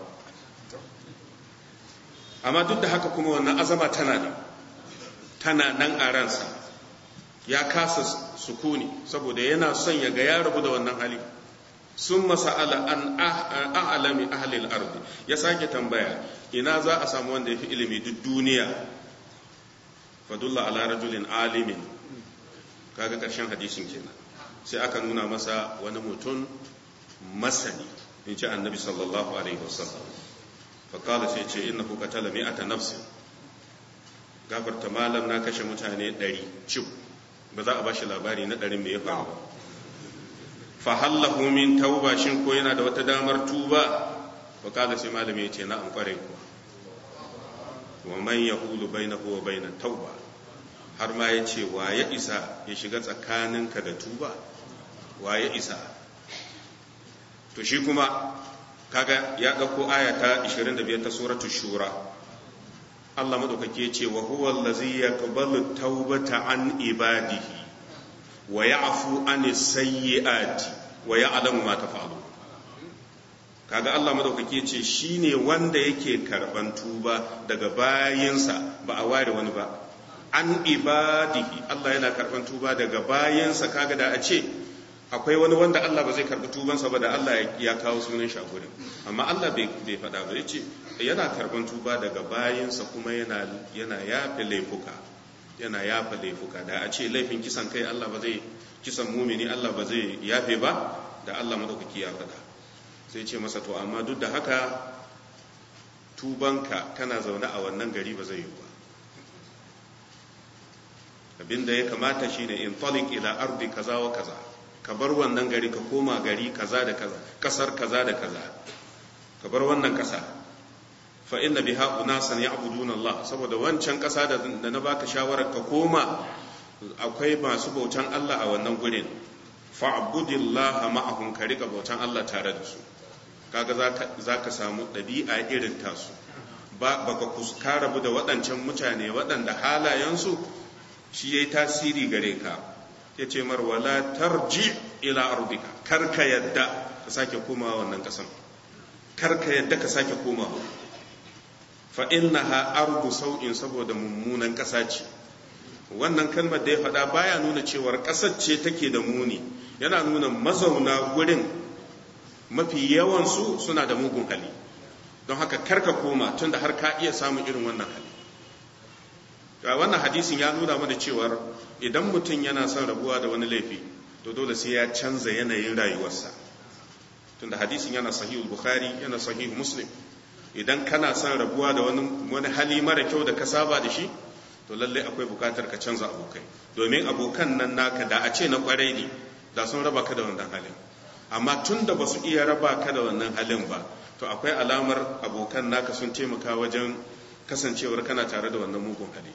amma duk da haka kuma wannan azama tana nan tana nan a ransa ya kasa sukuni saboda yana son ya ga ya rabu da wannan hali sun masa'ala an a'alami ahlil ardi ya sake tambaya ina za a samu wanda ya fi ilimi duk duniya fadulla ala rajulin alimin kaga karshen hadisin kenan sai aka nuna masa wani mutum masani in ce annabi sallallahu alaihi wasallam faƙala sai ce innahu qatala mi'ata nafsin gafarta malam na kashe mutane ɗari cif ba za a ba shi labari na ɗarin mai ya faru ba fahallahu min tauba shin ko yana da wata damar tuba wa kala sai malami ya ce na an kware kuwa wa man yahulu bainahu wa baina tauba har ma ya ce wa ya isa ya shiga tsakaninka da tuba wa ya isa to shi kuma kaga ya ɗauko aya ta 25 ta suratul shura Allah madaukake ya ce wa huwa allazi yaqbalu taubata an ibadihi wa ya'fu an sayyi'ati wa ya'lamu ma taf'alu kaga Allah madaukake ce shine wanda yake karban tuba daga bayinsa ba a ware wani ba an ibadihi Allah yana karban tuba daga bayinsa kaga da a ce akwai wani wanda Allah ba zai karbi tubansa ba da Allah ya kawo sunan shi a gurin amma Allah bai faɗa ba yace yana karban tuba daga bayinsa kuma yana yana yafe laifuka yana yafa laifuka da a ce laifin kisan kai Allah ba zai kisan mumini Allah ba zai yafe ba da Allah madaukaki ya faɗa sai ce masa to amma duk da haka tubanka kana zaune a wannan gari ba zai yi ba abinda ya kamata shine in talik ila ardi kaza wa kaza ka bar wannan gari ka koma gari kaza da kaza kasar kaza da kaza ka bar wannan kasa fa inna biha unasan ya'buduna Allah saboda wancan kasa da na baka shawarar ka koma akwai masu bautan Allah a wannan gurin fa'budillaha ma'ahum ka rika bautan Allah tare da su kaga zaka samu ɗabi'a irin tasu ba baka kuska rabu da waɗancan mutane waɗanda halayensu shi yayi tasiri gare ka yace mar wala tarji ila ardika kar ka yadda ka sake koma wannan kasan karka yadda ka sake komawa fa innaha ardu sau'in saboda mummunan ƙasa ce wannan kalmar da ya faɗa baya nuna cewar ƙasar ce take da muni yana nuna mazauna gurin mafi yawansu suna da mugun hali don haka karka koma tunda har ka iya samun irin wannan hali wannan hadisin ya nuna mana cewar idan mutum yana son rabuwa da wani laifi to dole sai ya canza yanayin rayuwarsa tunda hadisin yana sahihul bukhari yana sahihul muslim idan kana son rabuwa da wani wani hali mara kyau da ka saba da shi to lalle akwai bukatar ka canza abokai domin abokan nan naka da a ce na kwarai ne da sun raba ka da wannan halin amma tun da ba su iya raba ka da wannan halin ba to akwai alamar abokan naka sun taimaka wajen kasancewar kana tare da wannan mugun hali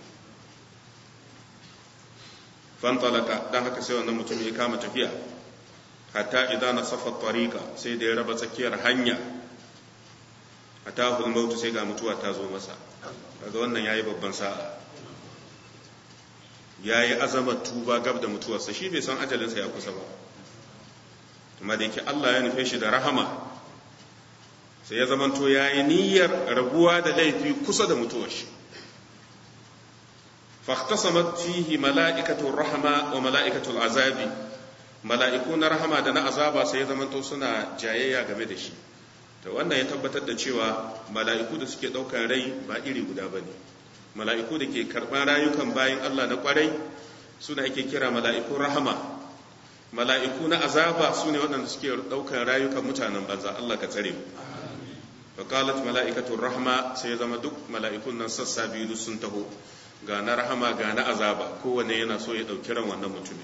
fantalaka don haka sai wannan mutum ya kama tafiya hatta idan na safa tariqa sai da ya raba tsakiyar hanya hatta hulmautu sai ga mutuwa ta zo masa daga wannan yayi babban sa'a yayi azamar tuba gab da mutuwarsa shi bai san ajalinsa ya kusa ba kuma da yake Allah ya nufe shi da rahama sai ya zamanto yayi niyyar rabuwa da laifi kusa da mutuwar shi فاختصمت فيه ملائكة الرحمة وملائكة العذاب ملائكون رحمة دنا عذابا sai zamanto suna jayayya game da shi to wannan ya tabbatar da cewa mala'iku da suke daukar rai ba iri guda bane mala'iku da ke karban rayukan bayan Allah na kwarai suna ake kira mala'ikun rahama mala'iku na azaba su ne waɗanda suke daukar rayukan mutanen banza Allah ka tsare mu faqalat mala'ikatu rahma sai zama duk mala'ikun nan sassa biyu sun taho ga na rahama ga na azaba kowane yana so ya ɗauki ran wannan mutumin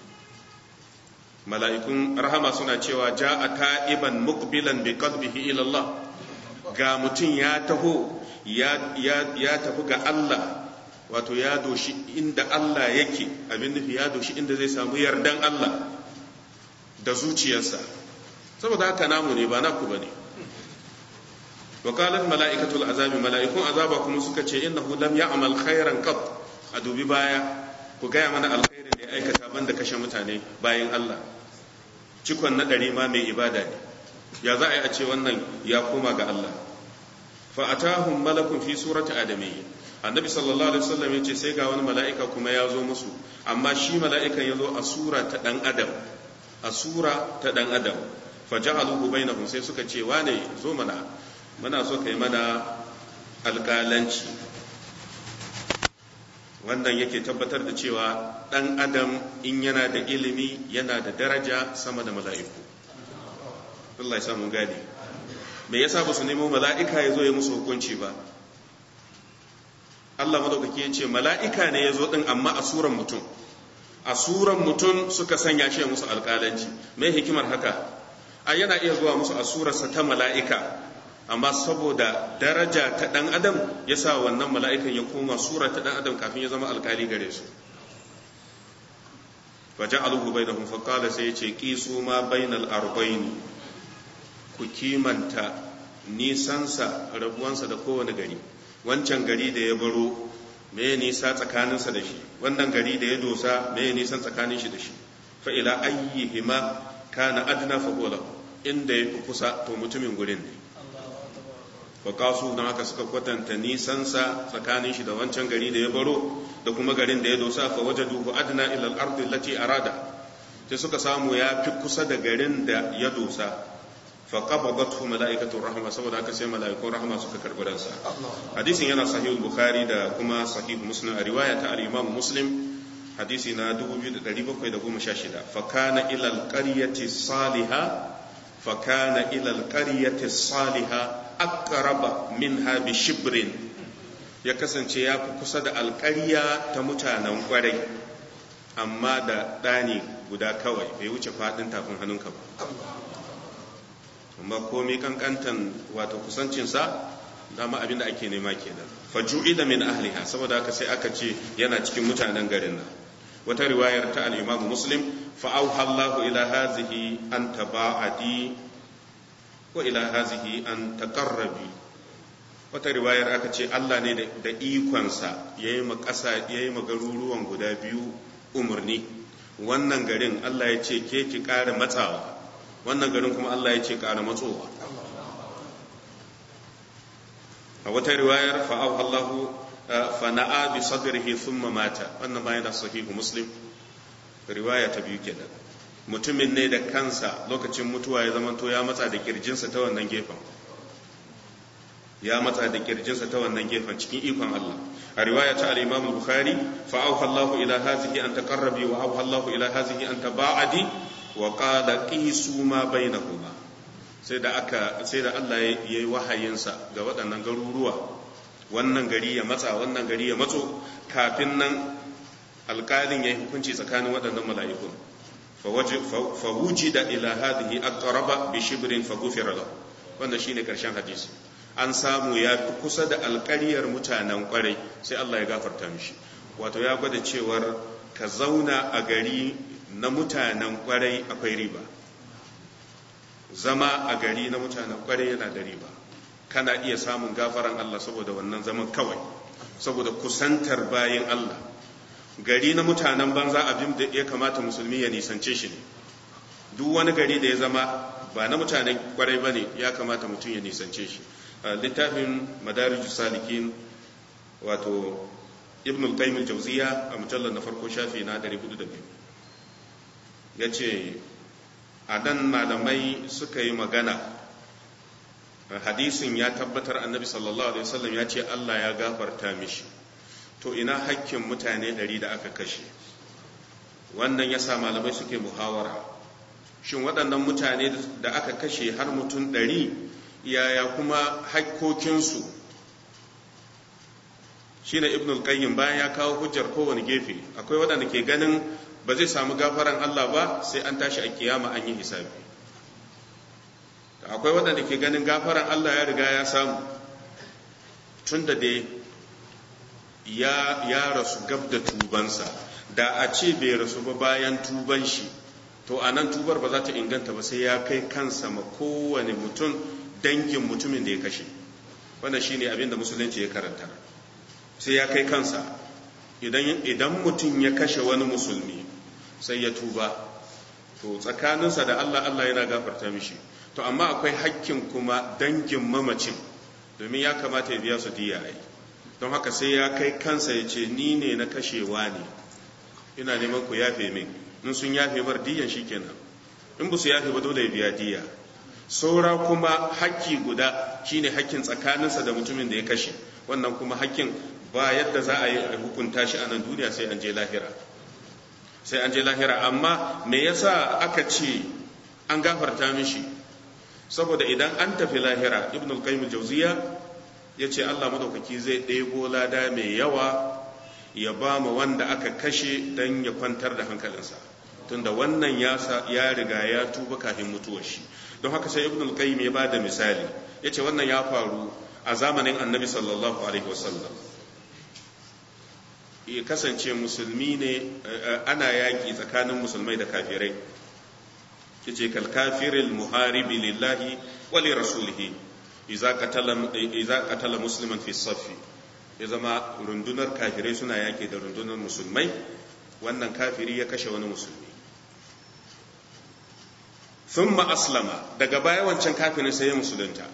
mala'ikun rahama suna cewa ja a ta'iban mukbilan bi qalbihi ila Allah ga mutum ya taho ya tafi ga Allah wato ya doshi inda Allah yake abin nufi ya doshi inda zai samu yardan Allah da zuciyarsa saboda haka namu ne ba naku bane وقالت ملائكة العذاب ملائكة عذاب كما سكتي إنه لم يعمل خيرا قط أدوبي بايا كغايا من الخير اللي أي كتابان دكش متاني باين الله cikon na ɗari ma mai ibada ne ya za a yi a ce wannan ya koma ga Allah fa'atahum malakun fi surati adamiyyi annabi sallallahu alaihi wasallam ya ce sai ga wani mala'ika kuma ya zo musu amma shi mala'ikan ya zo a sura ta ɗan adam a sura ta ɗan adam faja'aluhu bainahum sai suka ce wane zo mana muna so ka yi mana alƙalanci wannan yake tabbatar da cewa ɗan adam in yana da ilimi yana da daraja sama da mala'iku Allah ya samu gane me yasa ba su nemo mala'ika ya zo ya musu hukunci ba Allah madaukaki ya ce mala'ika ne ya zo ɗin amma a suran mutum a suran mutum suka sanya shi musu alƙalanci me hikimar haka a yana iya zuwa musu a surarsa ta mala'ika amma saboda daraja ta ɗan adam ya sa wannan mala'ikan ya koma sura ta ɗan adam kafin ya zama alkali gare su wajen aluhu bai da hunfakala sai ya ce ƙisu ma bainal arbaini ku kimanta nisansa rabuwansa da kowane gari wancan gari da ya baro me nisa tsakaninsa da shi wannan gari da ya dosa me nisan tsakanin shi da shi fa'ila ayyihima kana adna fa inda ya fi kusa to mutumin gurin ne kasu don haka suka kwatanta nisansa tsakanin shi da wancan gari da ya baro da kuma garin da ya dosa fa waje duhu adna ila al-ardi allati arada sai suka samu ya fi kusa da garin da ya dosa fa qabadathu malaikatu rahma saboda haka sai malaikun rahma suka karbi ransa hadisin yana sahih bukhari da kuma sahih muslim a riwaya ta al-imam muslim hadisi na 2716 fa kana ila al-qaryati salihah fa kana ila al-qaryati salihah aqraba minha bi shibrin ya kasance ya fi kusa da alƙarya ta mutanen kwarai amma da ɗani guda kawai bai wuce faɗin tafin hannunka ba amma komai kankantan wato kusancinsa dama abin da ake nema kenan faju'i da min ahliha saboda haka sai aka ce yana cikin mutanen garin nan wata riwayar ta al-imam muslim fa auha Allahu ila hazihi an taba'adi wa ila hazihi an taqarrabi wata riwayar aka ce Allah ne da ikonsa yayi ma ƙasa yayi ma garuruwan guda biyu umarni wannan garin Allah ya ce ke ki ƙara matsawa wannan garin kuma Allah ya ce ƙara matsowa a wata riwayar fa'ahu Allahu fana'a bi sadrihi thumma mata wannan ma yana sahihu muslim riwaya ta biyu kenan mutumin ne da kansa lokacin mutuwa ya zamanto ya matsa da kirjinsa ta wannan gefen ya matsa da kirjinsa ta wannan gefen cikin ikon Allah a riwaya ta al-Imam al-Bukhari fa auha Allah ila hadhihi an taqarrabi wa auha Allah ila hadhihi an taba'adi wa qala qisu ma bainahuma sai da aka sai da Allah ya yi wahayinsa ga waɗannan garuruwa wannan gari ya matsa wannan gari ya matso kafin nan alƙalin ya yi hukunci tsakanin waɗannan mala'ikun fa wujida ila hadhihi aqraba bi shibrin fa ghufira lahu wannan shine karshen hadisi an samu ya fi kusa da alƙaryar mutanen ƙwarai sai Allah ya gafarta mishi wato ya gwada cewar ka zauna a gari na mutanen ƙwarai akwai riba zama a gari na mutanen ƙwarai yana da riba kana iya samun gafaran Allah saboda wannan zaman kawai saboda kusantar bayin Allah gari na mutanen banza abin da ya kamata musulmi ya nisance shi ne duk wani gari da ya zama ba na mutanen ƙwarai ba ne ya kamata mutum ya nisance shi littafin madarijus salikin wato ibn al-qayyim al-jawziya a mujallar na farko shafi na 402 yace a dan malamai suka yi magana hadisin ya tabbatar annabi sallallahu alaihi wasallam ya ce Allah ya gafarta mishi to ina hakkin mutane ɗari da aka kashe wannan ya sa malamai suke muhawara shin waɗannan mutane da aka kashe har mutum ɗari yaya kuma hakkokinsu shi ne ibn al-qayyim bayan ya kawo hujjar kowane gefe akwai waɗanda ke ganin ba zai samu gafaran Allah ba sai an tashi a kiyama an yi hisabi akwai waɗanda ke ganin gafaran Allah ya riga ya samu tun da dai ya, ya rasu gab da tubansa da a ce bai rasu ba bayan tuban shi to a nan tubar ba za ta inganta ba sai ya kai kansa ma kowane mutum dangin mutumin da ya kashe wannan shine abin da musulunci ya karanta sai ya kai kansa idan idan mutum ya kashe wani musulmi sai ya tuba to tsakaninsa da Allah Allah yana gafarta mishi to amma akwai hakkin kuma dangin mamacin domin ya kamata ya biya su diya ai don haka sai ya kai kansa ya ce ni ne na kashewa ne ina neman ku yafe min in sun yafe bar diyan shikenan in ba su yafe ba dole ya biya diya saura kuma hakki guda shine hakkin tsakaninsa da mutumin da ya kashe wannan kuma hakkin ba yadda za a yi hukunta shi a nan duniya sai an je lahira sai an je lahira amma me yasa aka ce an gafarta mishi saboda idan an tafi lahira ibn al-qayyim al-jawziya yace Allah madaukaki zai ɗebo lada mai yawa ya ba mu wanda aka kashe dan ya kwantar da hankalinsa tunda wannan ya ya riga ya tuba kafin mutuwar shi don haka sai ibn al-qayyim ya bada misali yace wannan ya faru a zamanin annabi sallallahu alaihi wasallam ya kasance musulmi ne ana yaƙi tsakanin musulmai da kafirai yace kal kafiril muharibi lillahi wa li rasulihi idza qatala idza qatala musliman fi saffi ya zama rundunar kafirai suna yaƙi da rundunar musulmai wannan kafiri ya kashe wani musulmi thumma aslama daga baya wancan kafirin sai ya musulunta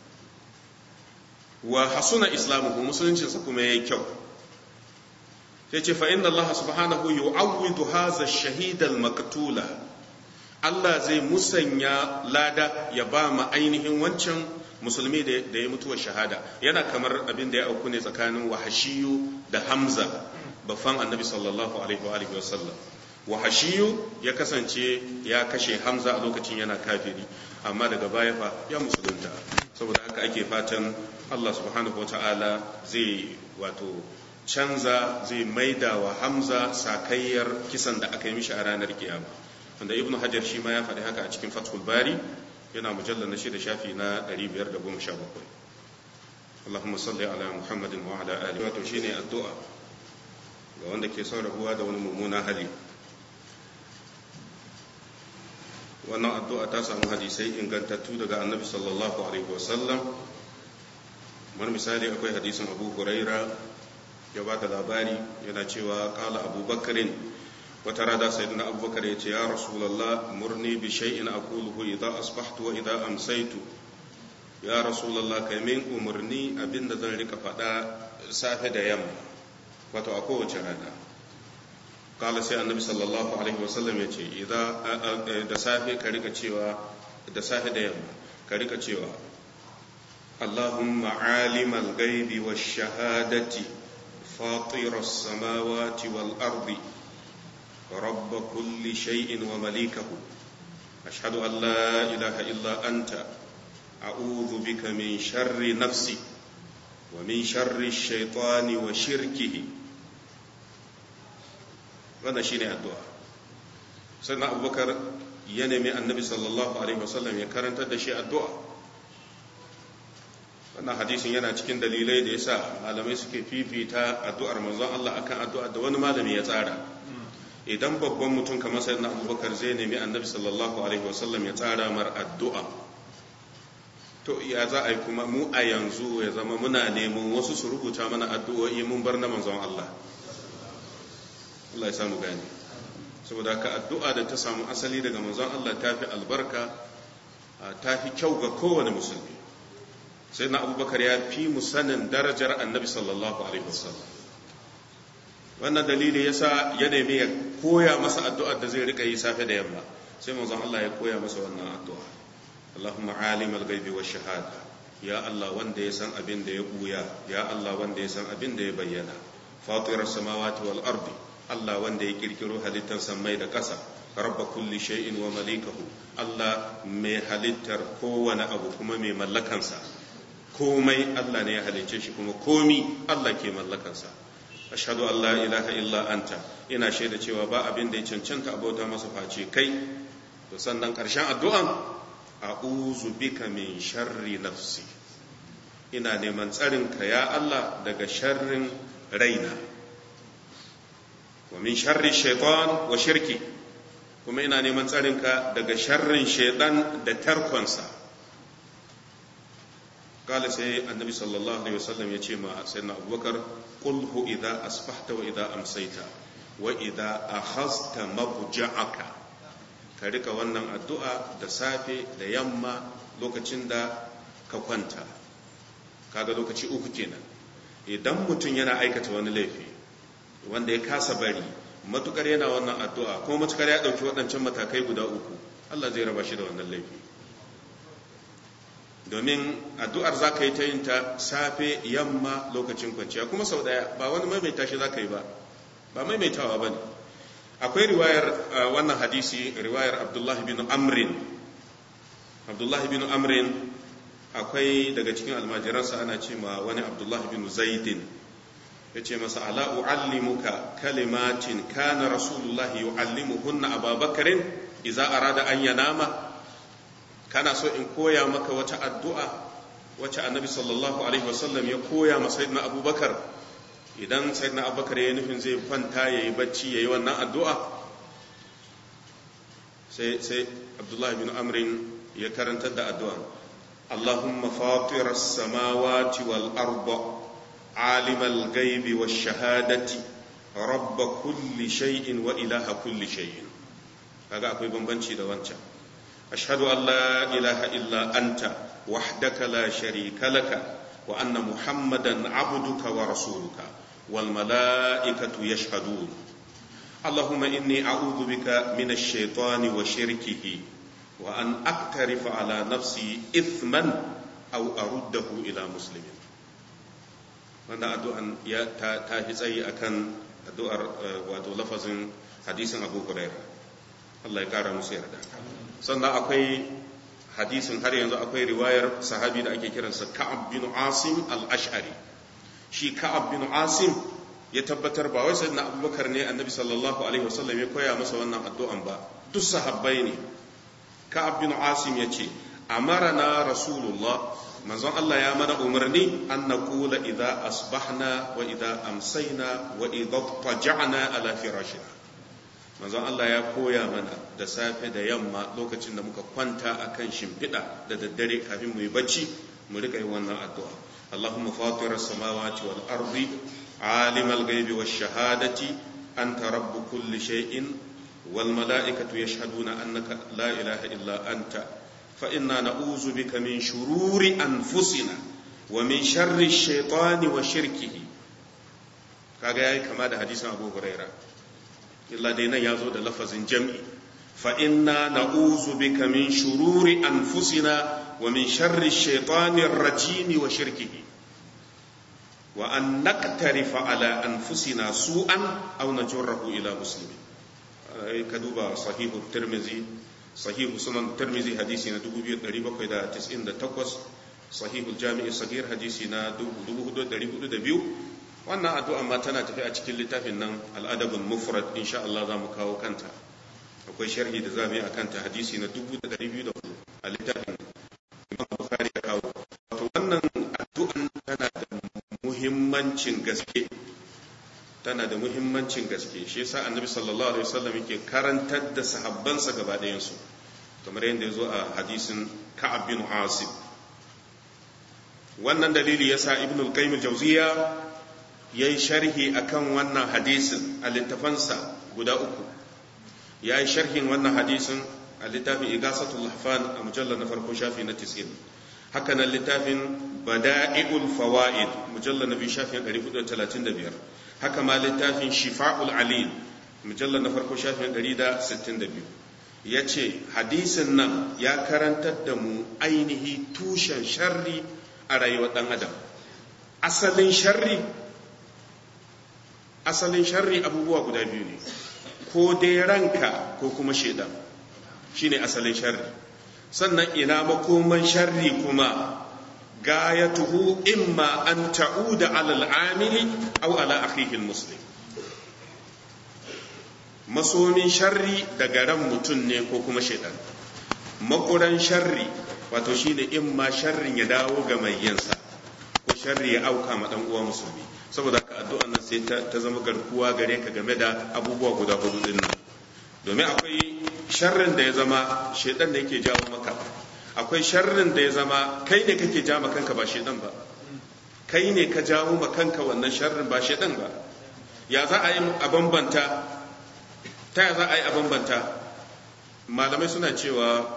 wa hasuna islamuhu musuluncinsa kuma yayi kyau sai ce fa inna Allah subhanahu yu'awwidu hadha ash-shahid al-maqtula Allah zai musanya lada ya ba mu ainihin wancan musulmi da ya mutuwa shahada yana kamar abin da ya auku ne tsakanin wahashiyu da hamza bafan annabi sallallahu alaihi wa alihi wasallam wahashiyu ya kasance ya kashe hamza a lokacin yana kafiri amma daga baya fa ya musulunta saboda haka ake fatan Allah subhanahu wa ta'ala zai wato canza zai maida wa hamza sakayyar kisan da aka yi mishi a ranar kiyama wanda ibnu hajar shi ma ya faɗi haka a cikin fathul bari yana mujallar na shida shafi na 517 Allahumma salli ala Muhammadin wa ala alihi wato shine addu'a ga wanda ke son rabuwa da wani mummuna hali wannan addu'a ta samu hadisai ingantattu daga annabi sallallahu alaihi wasallam wani misali akwai hadisin abu huraira ya ba da labari yana cewa kala abubakarin wata rada sayyidina abubakar ya ce ya rasulallah murni bi shay'in aquluhu idza asbahtu wa idza amsaytu ya rasulallah kai min umarni abinda zan rika faɗa safe da yamma wato a kowace rana kala sai annabi sallallahu alaihi wasallam ya ce da safe ka rika cewa da safe da yamma ka rika cewa allahumma alimal gaibi wa shahadati fatir as-samawati wal ardi رب كل شيء ومليكه أشهد أن لا إله إلا أنت أعوذ بك من شر نفسي ومن شر الشيطان وشركه wannan shine addu'a sannan abubakar ya nemi annabi sallallahu alaihi wasallam ya karantar da shi addu'a wannan hadisin yana cikin dalilai da yasa malamai suke fifita addu'ar manzon Allah akan addu'a da wani malami ya tsara idan babban mutum kamar sayyidina abubakar zai nemi annabi sallallahu alaihi wasallam ya tsara mar addu'a to ya za a yi kuma mu a yanzu ya zama muna neman wasu su rubuta mana addu'o'i mun bar na manzon Allah Allah ya samu gani saboda ka addu'a da ta samu asali daga manzon Allah ta fi albarka ta fi kyau ga kowane musulmi sai na abubakar ya fi mu sanin darajar annabi sallallahu alaihi wasallam wannan dalili yasa ya nemi ya koya masa addu'ar da zai rika yi safe da yamma sai manzon Allah ya koya masa wannan addu'a Allahumma alim al-ghaibi wa shahada ya Allah wanda ya san abin da ya buya ya Allah wanda ya san abin da ya bayyana fatirar samawati wal ardi Allah wanda ya kirkiro halittar sammai da ƙasa rabba kulli shay'in wa malikahu Allah mai halittar kowane abu kuma mai mallakansa komai Allah ne ya halicce shi kuma komi Allah ke mallakansa ashhadu an la ilaha illa anta ina shaida cewa ba abin da ya cancanta abota masa face kai to sannan karshen addu'an a'udhu bika min sharri nafsi ina neman tsarin ka ya Allah daga sharrin raina wa min sharri shaitan wa shirki kuma ina neman tsarin ka daga sharrin shaitan da tarkonsa قال سي النبي صلى الله عليه وسلم يجي مع سيدنا أبو بكر قله إذا أصبحت وإذا أمسيت وإذا أخذت مضجعك كريك wannan addu'a da safe da yamma lokacin da ka kwanta kaga lokaci uku kenan idan mutum yana aikata wani laifi wanda ya kasa bari matukar yana wannan addu'a kuma matukar ya dauki waɗancan matakai guda uku Allah zai raba shi da wannan laifi domin addu'ar za ka yi ta yin ta safe yamma lokacin kwanciya kuma sau ɗaya ba wani maimaita shi za ka yi ba ba maimaitawa ba ne akwai riwayar wannan hadisi riwayar abdullahi bin amrin abdullahi bin amrin akwai daga cikin almajiransa ana ce ma wani abdullahi bin zaidin ya ce masa ala u'allimuka kalimatin kana rasulullahi yu'allimuhunna ababakarin iza arada an yanama kana so in koya maka wata addu'a wacce annabi sallallahu alaihi wasallam ya koya ma sayyidina abubakar idan sayyidina abubakar ya yi nufin zai kwanta ya yi bacci ya yi wannan addu'a sai sai abdullahi bin amrin ya karantar da addu'a allahumma fatirar samawati wal arba alimal gaibi wa shahadati rabba kulli shay'in wa ilaha kulli shay'in kaga akwai bambanci da wancan أشهد أن لا إله إلا أنت وحدك لا شريك لك وأن محمدا عبدك ورسولك والملائكة يشهدون اللهم إني أعوذ بك من الشيطان وشركه وأن أقترف على نفسي إثما أو أرده إلى مسلم wannan addu'an ya ta fi tsayi akan addu'ar wato lafazin hadisin Abu Hurairah Allah ya kara musu yarda sannan akwai hadisin har yanzu akwai riwayar sahabi da ake kiransa Ka'ab bin Asim al-Ash'ari shi Ka'ab bin Asim ya tabbatar ba wai sayyidina Abubakar ne Annabi sallallahu alaihi wasallam ya koya masa wannan addu'an ba duk sahabbai ne Ka'ab bin Asim ya ce amarana Rasulullah manzon Allah ya mana umarni an naqula idza asbahna wa idza amsayna wa idza taja'na ala firashina manzon Allah ya koya mana da safe da yamma lokacin da muka kwanta akan shimfiɗa da daddare kafin mu yi bacci mu rika yi wannan addu'a Allahumma fatira samawati wal ardi alimal ghaibi wash shahadati anta rabbu kulli shay'in wal mala'ikatu yashhaduna annaka la ilaha illa anta fa inna na'uzu bika min shururi anfusina wa min sharri shaitani wa shirkihi kaga yayi kama da hadisin Abu Huraira illa dai nan yazo da lafazin jam'i fa inna na'uzu bika min shururi anfusina wa min sharri shaitani rajim wa shirkihi wa an naqtarifa ala anfusina su'an aw najurruhu ila muslimin ka duba sahihu tirmizi sahihu sunan tirmizi hadisi na 2798 sahihul jami'i sagir hadisi na 4402 wannan addu'a ma tana tafi a cikin littafin nan al'adabul mufrad insha Allah za mu kawo kanta akwai sharhi da zamu yi akan ta hadisi na 2204 a littafin Imam Bukhari ya kawo wato wannan addu'an tana da muhimmancin gaske tana da muhimmancin gaske shi yasa annabi sallallahu alaihi wasallam yake karantar da sahabbansa gaba ɗayansu kamar yadda ya zo a hadisin ka'ab bin asib wannan dalili yasa ibn al-qayyim al-jawziya yayi sharhi akan wannan hadisin a littafansa guda uku yayi sharhin wannan hadisin a littafin igasatul lahfan a mujallar na farko shafi na 90 haka nan littafin bada'i'ul fawaid mujallar na biyu shafi na 435 haka ma littafin shifa'ul alil mujallar na farko shafi na 162 ya ce hadisin nan ya karantar da mu ainihi tushen sharri a rayuwar ɗan adam asalin sharri asalin sharri abubuwa guda biyu ne ko dai ranka ko kuma shaidan shine asalin sharri sannan ina makoman sharri kuma gayatuhu imma an ta'uda ala al'amili aw ala akhihi muslim masomin sharri daga ran mutum ne ko kuma shaidan makuran sharri wato shine imma sharrin ya dawo ga mai yinsa ko sharri ya auka ma dan uwa musulmi saboda haka addu'an nan sai ta zama garkuwa gare ka game da abubuwa guda hudu din nan domin akwai sharrin da ya zama shaidan da yake jawo maka akwai sharrin da ya zama kai ne kake jawo kanka ba shaidan ba kai ne ka jawo ma kanka wannan sharrin ba shaidan ba ya za a yi a bambanta ta ya za a yi a bambanta malamai suna cewa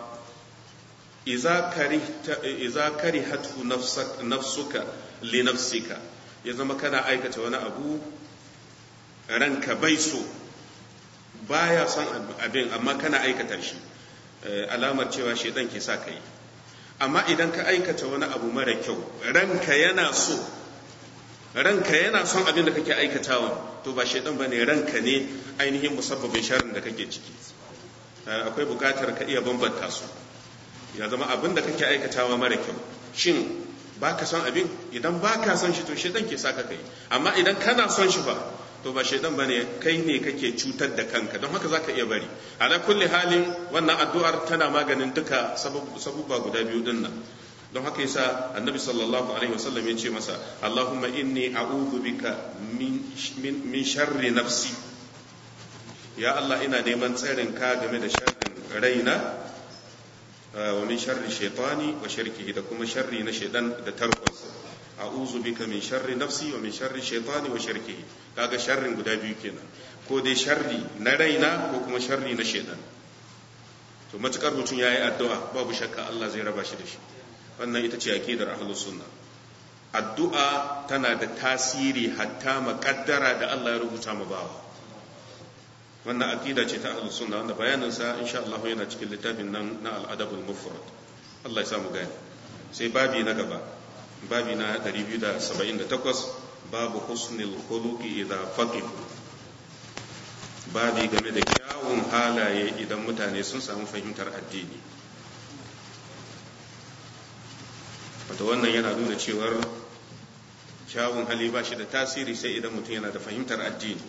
iza kari hatu nafsuka li nafsika ya zama kana aikata wani abu ranka bai so baya son abin amma kana aikata shi alamar cewa shaidan ke sa ka yi amma idan ka aikata wani abu mara kyau ranka yana so ranka yana son abin da kake aikatawa to ba shaidan bane ranka ne ainihin musabbabin sharrin da kake ciki akwai bukatar ka iya bambanta su ya zama abin da kake aikatawa mara kyau shin baka son abin idan baka son shi to shaidan ke saka kai amma idan kana son shi ba to ba shaidan bane kai ne kake cutar da kanka don haka zaka iya bari ala kulli halin wannan addu'ar tana maganin duka sabubba guda biyu din nan don haka yasa annabi sallallahu alaihi wasallam ya ce masa allahumma inni a'udhu bika min sharri nafsi ya allah ina neman tsarin ka game da sharrin raina wa min sharri shaitani wa shirkihi da kuma sharri na shaitan da tarkonsa a'udhu bika min sharri nafsi wa min sharri shaitani wa shirkihi kaga sharrin guda biyu kenan ko dai sharri na raina ko kuma sharri na shaitan to matukar mutum yayi addu'a babu shakka Allah zai raba shi da shi wannan ita ce aqidar ahlus sunna addu'a tana da tasiri hatta makaddara da Allah ya rubuta mu bawa wannan aqida ce ta ahlus sunna wanda bayanin sa insha Allah yana cikin littafin nan na al-adabul mufrad Allah ya samu gani sai babi na gaba babi na 278 babu husnil khuluqi idza faqihu babi game da kyawun halaye idan mutane sun samu fahimtar addini wata wannan yana nuna cewar kyawun hali ba shi da tasiri sai idan mutum yana da fahimtar addini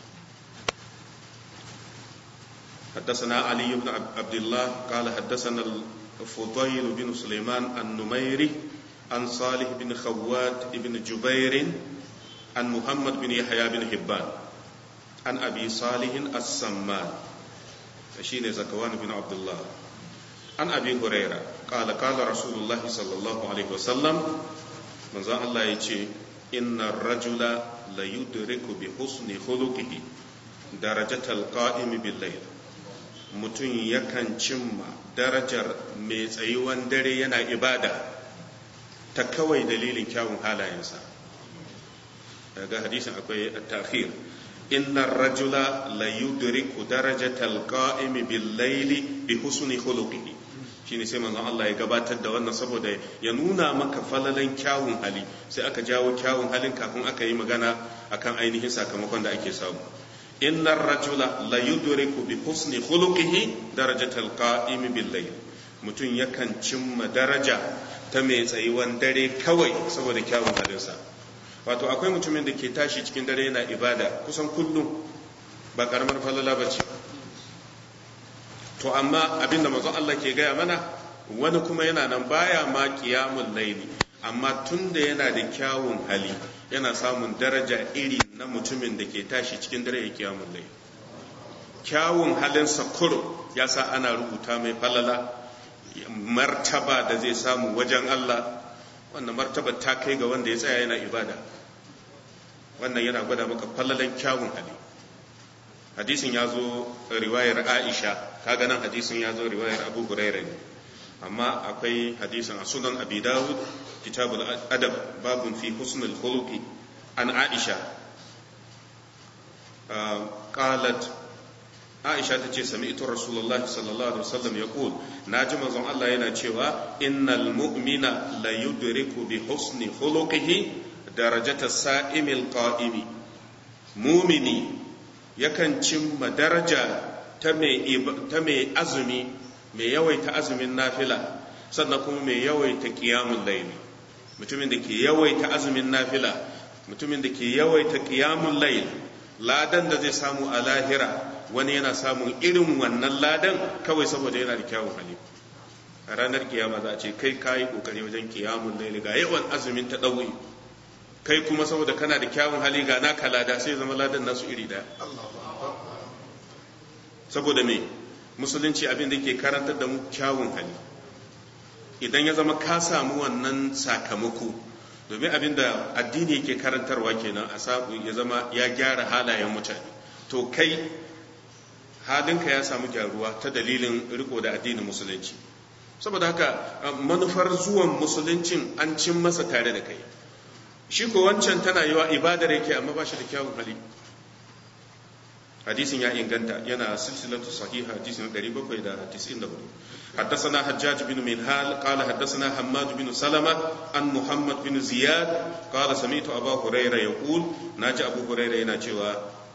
حدثنا علي بن عبد الله قال حدثنا الفضيل بن سليمان النميري عن صالح بن خوات بن جبير عن محمد بن يحيى بن حبان عن أبي صالح السمان شين زكوان بن عبد الله عن أبي هريرة قال قال رسول الله صلى الله عليه وسلم من ذا الله يجي إن الرجل ليدرك بحسن خلقه درجة القائم بالليل mutum yakan cimma darajar mai tsayuwan dare yana ibada ta kawai dalilin kyawun halayensa daga hadisin akwai at-ta'khir inna ar-rajula la yudriku darajatal qa'imi bil layli bi husni khuluqihi shine sai manzon Allah ya gabatar da wannan saboda ya nuna maka falalan kyawun hali sai aka jawo kyawun halin kafin aka yi magana akan ainihin sakamakon da ake samu inna ar-rajula la yudriku bi husni khuluqihi darajatal qa'imi bil layl mutum yakan cimma daraja ta mai tsayuwan dare kawai saboda kyawun halinsa wato akwai mutumin da ke tashi cikin dare yana ibada kusan kullum ba karamar falala ba ce to amma abinda mazan Allah ke gaya mana wani kuma yana nan baya ma kiyamun laili amma tun da yana da kyawun hali yana samun daraja iri na mutumin da ke tashi cikin dare ya kiyamun laili kyawun halinsa kurum ya sa ana rubuta mai falala martaba da zai samu wajen Allah wannan martaba ta kai ga wanda ya tsaya yana ibada wannan yana gwada maka fallalan kyawun hali hadisin ya zo riwayar aisha kaga nan hadisin ya zo riwayar abu huraira ne amma akwai hadisin a sunan abi dawud kitabul adab babun fi husnul khuluqi an aisha qalat aisha ta ce sami'tu rasulullahi sallallahu alaihi wasallam yaqul naji manzon Allah yana cewa innal mu'mina la yudriku bi husni khuluqihi darajata sa'imil qa'imi mumini yakan cimma daraja ta mai azumi mai yawaita azumin nafila sannan kuma mai yawaita qiyamul layli mutumin da ke yawaita azumin nafila mutumin da ke yawaita qiyamul layl ladan da zai samu a lahira wani yana samun irin wannan ladan kawai saboda yana da kyawun hali a ranar kiyama za a ce kai kayi kokari wajen kiyamun laili ga yawan azumin ta ɗauyi kai kuma saboda kana da kyawun hali ga naka lada sai zama ladan nasu iri daya saboda me musulunci abin da ke karantar da mu kyawun hali idan ya zama ka samu wannan sakamako domin abin da addini yake karantarwa kenan a samu ya zama ya gyara halayen mutane to kai halinka ya samu gyaruwa ta dalilin riko da addinin musulunci saboda haka manufar zuwan musuluncin an cin masa tare da kai shi ko wancan tana yiwa ibadar yake amma ba shi da kyawun hali hadisin ya inganta yana silsilatu sahiha hadisin 794 حدثنا حجاج بن منهال قال حدثنا حماد بن سلمة عن محمد بن زياد قال سمعت أبا هريرة يقول ناجى أبو هريرة يناجوا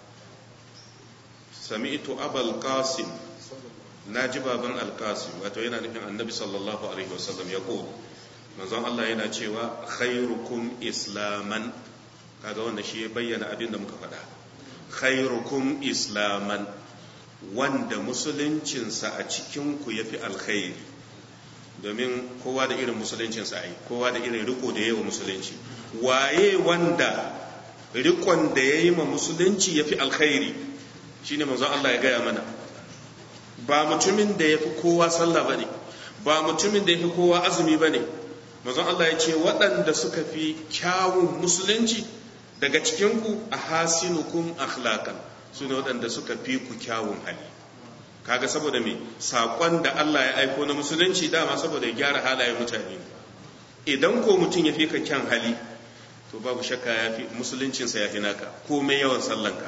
سمعت أبا القاسم ناجي بابا القاسم وتوينا نفين النبي صلى الله عليه وسلم يقول manzon Allah yana cewa khairukum islaman kaga wanda shi ya bayyana abin da muka faɗa khairukum islaman wanda musuluncinsa a cikinku ya fi alkhairi domin kowa da irin musuluncinsa ai kowa da irin riko da yawa musulunci waye wanda rikon da ya yi ma musulunci ya fi alkhairi shine manzon Allah ya gaya mana ba mutumin da ya fi kowa sallah ba ne ba mutumin da ya fi kowa azumi ba ne manzon Allah ya ce waɗanda suka fi kyawun musulunci daga cikinku a hasinukum akhlaqan su ne waɗanda suka fi ku kyawun hali kaga saboda me saƙon da Allah ya aiko na musulunci dama saboda ya gyara halayen mutane idan ko mutum ya fi ka kyan hali to babu shakka ya fi musuluncinsa ya fi naka komai yawan sallanka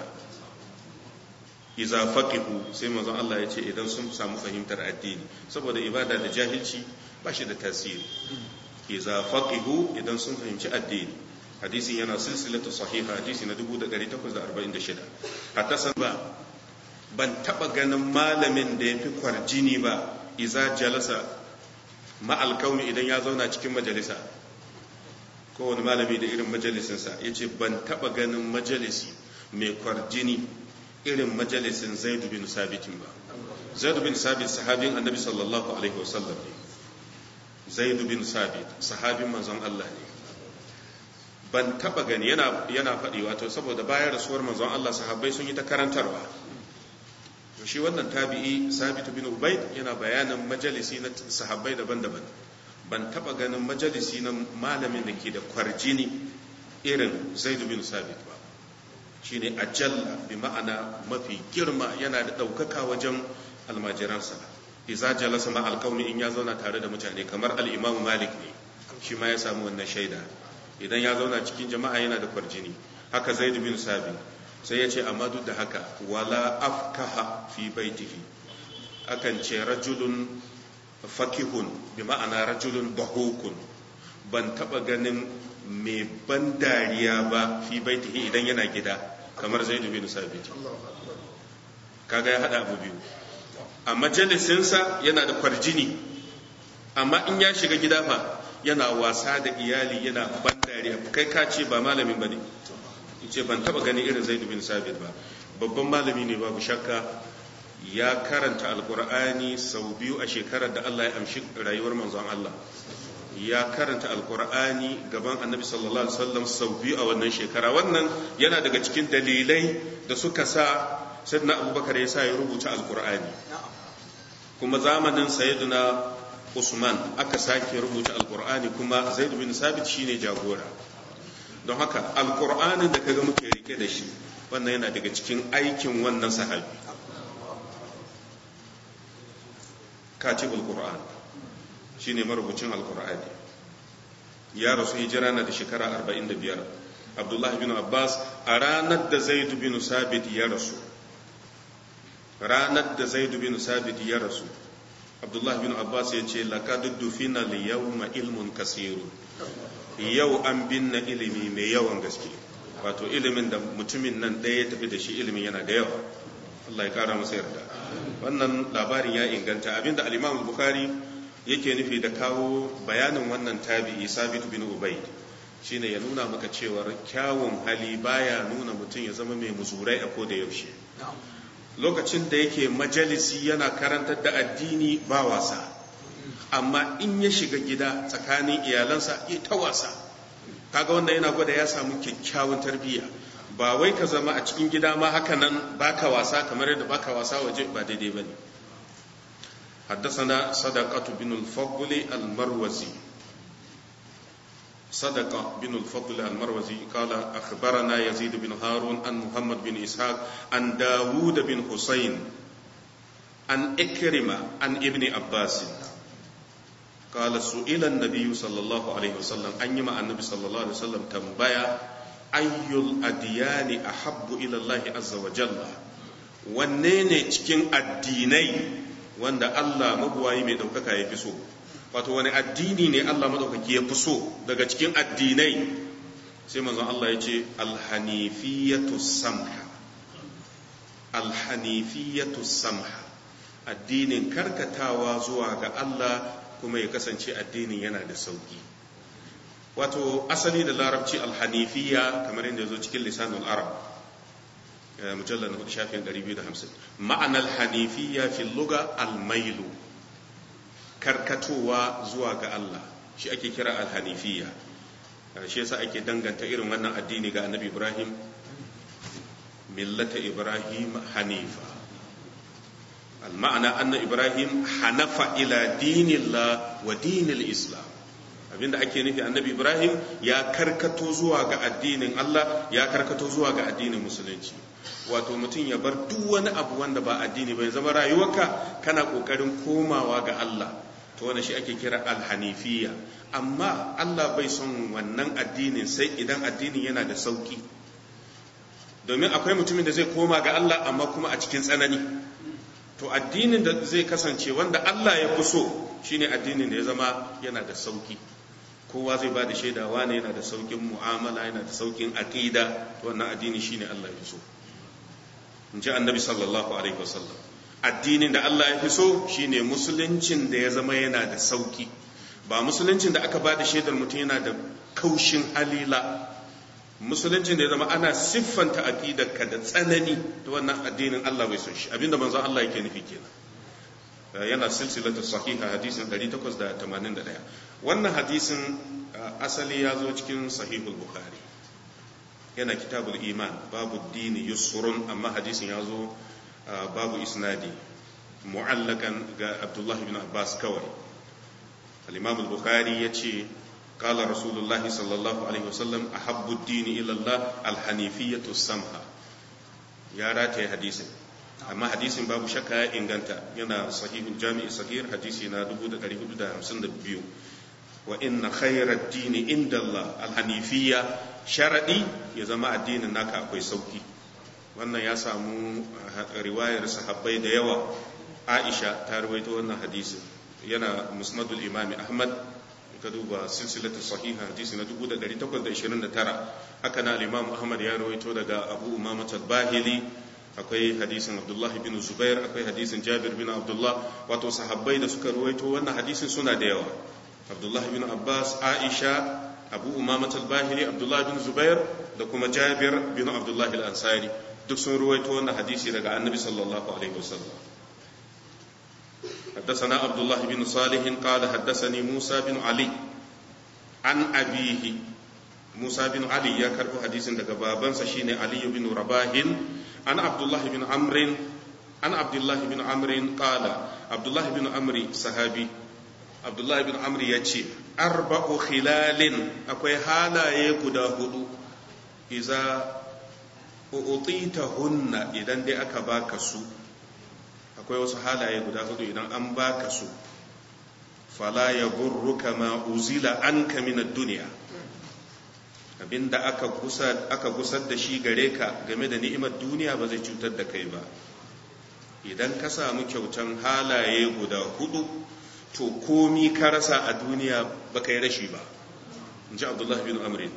iza faqihu sai manzon Allah ya ce idan sun samu fahimtar addini saboda ibada da jahilci ba shi da tasiri iza faqihu idan sun fahimci addini hadisin yana silsilatu sahiha hadisi na 1846 hatta san ba ban taba ganin malamin da yafi kwarjini ba iza jalasa ma'al kauni idan ya zauna cikin majalisa kowane malami da irin majalisinsa ya ce ban taba ganin majalisi mai kwarjini irin majalisin zaidu bin sabitin ba zaidu bin sabit sahabin annabi sallallahu alaihi wasallam ne zaidu bin sabit sahabin manzon Allah ne ban taba gani yana yana faɗi wato saboda bayan rasuwar manzon Allah sahabbai sun yi ta karantarwa shi wannan tabi'i sabit bin ubayd yana bayanin majalisi na sahabbai daban-daban ban taba ganin majalisi na malamin da ke da kwarjini irin zaid bin sabit ba shine ajalla bi ma'ana mafi girma yana da ɗaukaka wajen almajiransa iza jalasa ma alqawmi in ya zauna tare da mutane kamar al-imam malik ne shi ma ya samu wannan shaida idan ya zauna cikin jama'a yana da kwarjini haka zaid bin sabi sai ya ce amma duk da haka wala afkaha fi baitihi akan ce rajulun fakihun bi ma'ana rajulun bahukun ban taba ganin mai ban dariya ba fi baitihi idan yana gida kamar zaid bin sabit kaga ya hada abu biyu a majalisinsa yana da kwarjini amma in ya shiga gida fa yana wasa da iyali yana ban dariya kai ka ce ba malamin ba ne ce ban taba gani irin zaid bin sabit ba babban malami ne babu shakka ya karanta alkur'ani sau biyu a shekarar da Allah ya amshi rayuwar manzon Allah ya karanta alkur'ani gaban annabi sallallahu alaihi wasallam sau biyu a wannan shekara wannan yana daga cikin dalilai da suka sa sayyidina abubakar ya sa ya rubuta alkur'ani kuma zamanin sayyidina usman aka sake rubuta alkur'ani kuma zaid bin sabit shine jagora don haka alkur'anin da kaga muke rike da shi wannan yana daga cikin aikin wannan sahabi katibul qur'an shine marubucin alkur'ani ya rasu hijira na da shekara 45 abdullah bin abbas a ranar da zaid bin sabit ya rasu ranar da zaid bin sabit ya rasu abdullah bin abbas ya ce laqad dufina li yawma ilmun kasirun yau an binne ilimi mai yawan gaske wato ilimin da mutumin nan ɗaya ya tafi da shi ilimin yana da yawa Allah ya kara masa yarda wannan labarin ya inganta abinda al-Imam Bukhari yake nufi da kawo bayanin wannan tabi'i Sabit bin Ubayd shine ya nuna maka cewa kyawun hali baya nuna mutum ya zama mai muzurai a koda yaushe lokacin da yake majalisi yana karantar da addini ba wasa amma in ya shiga gida tsakanin iyalansa ya ta wasa kaga wanda yana gwada ya samu kyakkyawan tarbiyya ba wai ka zama a cikin gida ma haka nan baka wasa kamar yadda baka wasa waje ba daidai bane حدثنا صدقة بن الفضل المروزي صدقة بن الفضل المروزي قال أخبرنا يزيد بن هارون عن محمد بن إسحاق عن داود بن حسين عن إكرمة عن ابن عباس قال سئل النبي صلى الله عليه وسلم أن يما النبي صلى الله عليه وسلم تنبيا أي الأديان أحب إلى الله عز وجل wanne ne cikin addinai wanda Allah mabuwayi mai ɗaukaka ya fi so wato wani addini ne Allah maɗaukaki ya fi so daga cikin addinai sai manzon Allah ya ce alhanifiyatu samha alhanifiyatu samha addinin karkatawa zuwa ga Allah kuma ya kasance addinin yana da sauki wato asali da larabci alhanifiya kamar yadda zo cikin lisanul arab mujallar na hudu shafin 250 ma'anar hanifiya fi luga almailu karkatowa zuwa ga Allah shi ake kira alhanifiya shi yasa ake danganta irin wannan addini ga annabi ibrahim millata ibrahim hanifa المعنى أن إبراهيم حنف إلى دين الله ودين الإسلام abinda ake nufi annabi ibrahim ya karkato zuwa ga addinin allah ya karkato zuwa ga addinin musulunci wato mutum ya bar duk wani abu wanda ba addini bai zama rayuwarka kana kokarin komawa ga allah to wannan shi ake kira alhanifiya amma allah bai son wannan addinin sai idan addinin yana da sauki domin akwai mutumin da zai koma ga allah amma kuma a cikin tsanani to addinin da zai kasance wanda Allah ya fi so shine addinin da ya zama yana da sauki kowa zai ba da shaidawa ne yana da saukin mu'amala yana da saukin aqida to wannan addini shine Allah ya fi so in ji annabi sallallahu alaihi wasallam addinin da Allah ya fi so shine musuluncin da ya zama yana da sauki ba musuluncin da aka ba da shaidar mutum yana da kaushin halila musuluncin da ya zama ana siffanta aqidarka da tsanani da wannan addinin Allah bai so shi abinda manzon Allah yake nufi kenan yana silsilatu sahiha hadisin 881 wannan hadisin asali ya zo cikin sahihul bukhari yana kitabul iman babu dini yusrun amma hadisin ya zo babu isnadi mu'allakan ga abdullahi bin abbas kawai al-imam al-bukhari yace قال رسول الله صلى الله عليه وسلم أحب الدين إلى الله الحنيفية السمحة يا راتي حديث amma hadisin babu shakka ya inganta yana sahihul jami'i sahih hadisi na 1452 wa inna khairar dini inda Allah alhanifiyya sharadi ya zama addinin naka akwai sauki wannan ya samu riwayar sahabbai da yawa aisha ta rawaito wannan hadisin yana musnadul imami ahmad ka duba silsilatu sahiha hadisi na 1829 haka na al-imam ahmad ya rawaito daga abu umama al-bahili akwai hadisin abdullah bin zubair akwai hadisin jabir bin abdullah wato sahabbai da suka rawaito wannan hadisin suna da yawa abdullah bin abbas aisha abu umama al-bahili abdullah bin zubair da kuma jabir bin abdullah al-ansari duk sun rawaito wannan hadisi daga annabi sallallahu alaihi wasallam حدثنا عبد الله بن صالح قال حدثني موسى بن علي عن أبيه موسى بن علي يا كربو حديث daga babansa shine Ali bin Rabahin an Abdullah bin Amr an Abdullah bin Amr qala Abdullah bin Amr sahabi Abdullah bin Amr yace arba'u khilalin akwai halaye guda hudu iza hunna idan dai aka baka su akwai wasu halaye guda hudu idan an baka su fala ya gurruka ma uzila an min duniya abinda aka gusar aka gusar da shi gare ka game da ni'imar duniya ba zai cutar da kai ba idan ka samu kyautan halaye guda hudu to komi ka rasa a duniya ba kai rashi ba in ji abdullahi bin amrin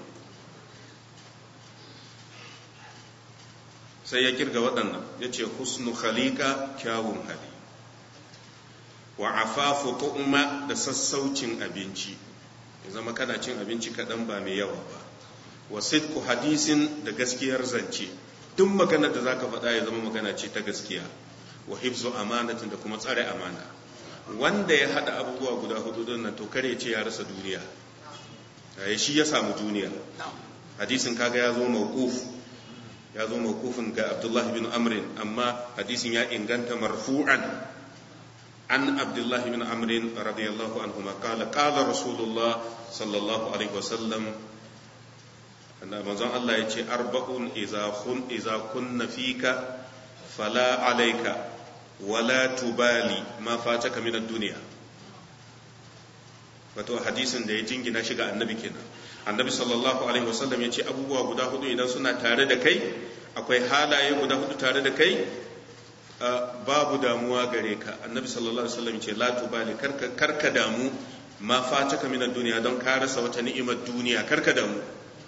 sai ya kirga waɗannan ya ce husnu khalika kyawun hali wa afafu tu'ma da sassaucin abinci ya zama kana cin abinci kaɗan ba mai yawa ba wa sidku hadisin da gaskiyar zance duk magana da zaka faɗa ya zama magana ce ta gaskiya wa hifzu amanatin da kuma tsare amana wanda ya haɗa abubuwa guda hudu don nan to kare ce ya rasa duniya shi ya samu duniya hadisin kaga ya zo mawquf ya zo mawkufin ga Abdullah bin Amrin amma hadisin ya inganta marfu'an an Abdullah bin Amrin radiyallahu anhu ma qala qala Rasulullah sallallahu alaihi wasallam annabi manzon Allah ya ce arba'un idza kun idza kunna fika fala alayka wala tubali ma fataka min ad-dunya wato hadisin da ya jingina shi ga annabi kenan annabi sallallahu alaihi wasallam ya ce abubuwa guda hudu idan suna tare da kai akwai halaye guda hudu tare da kai babu damuwa gare ka annabi sallallahu alaihi wasallam ya ce la tubali karka karka damu ma fataka min duniya don ka rasa wata ni'imar duniya karka damu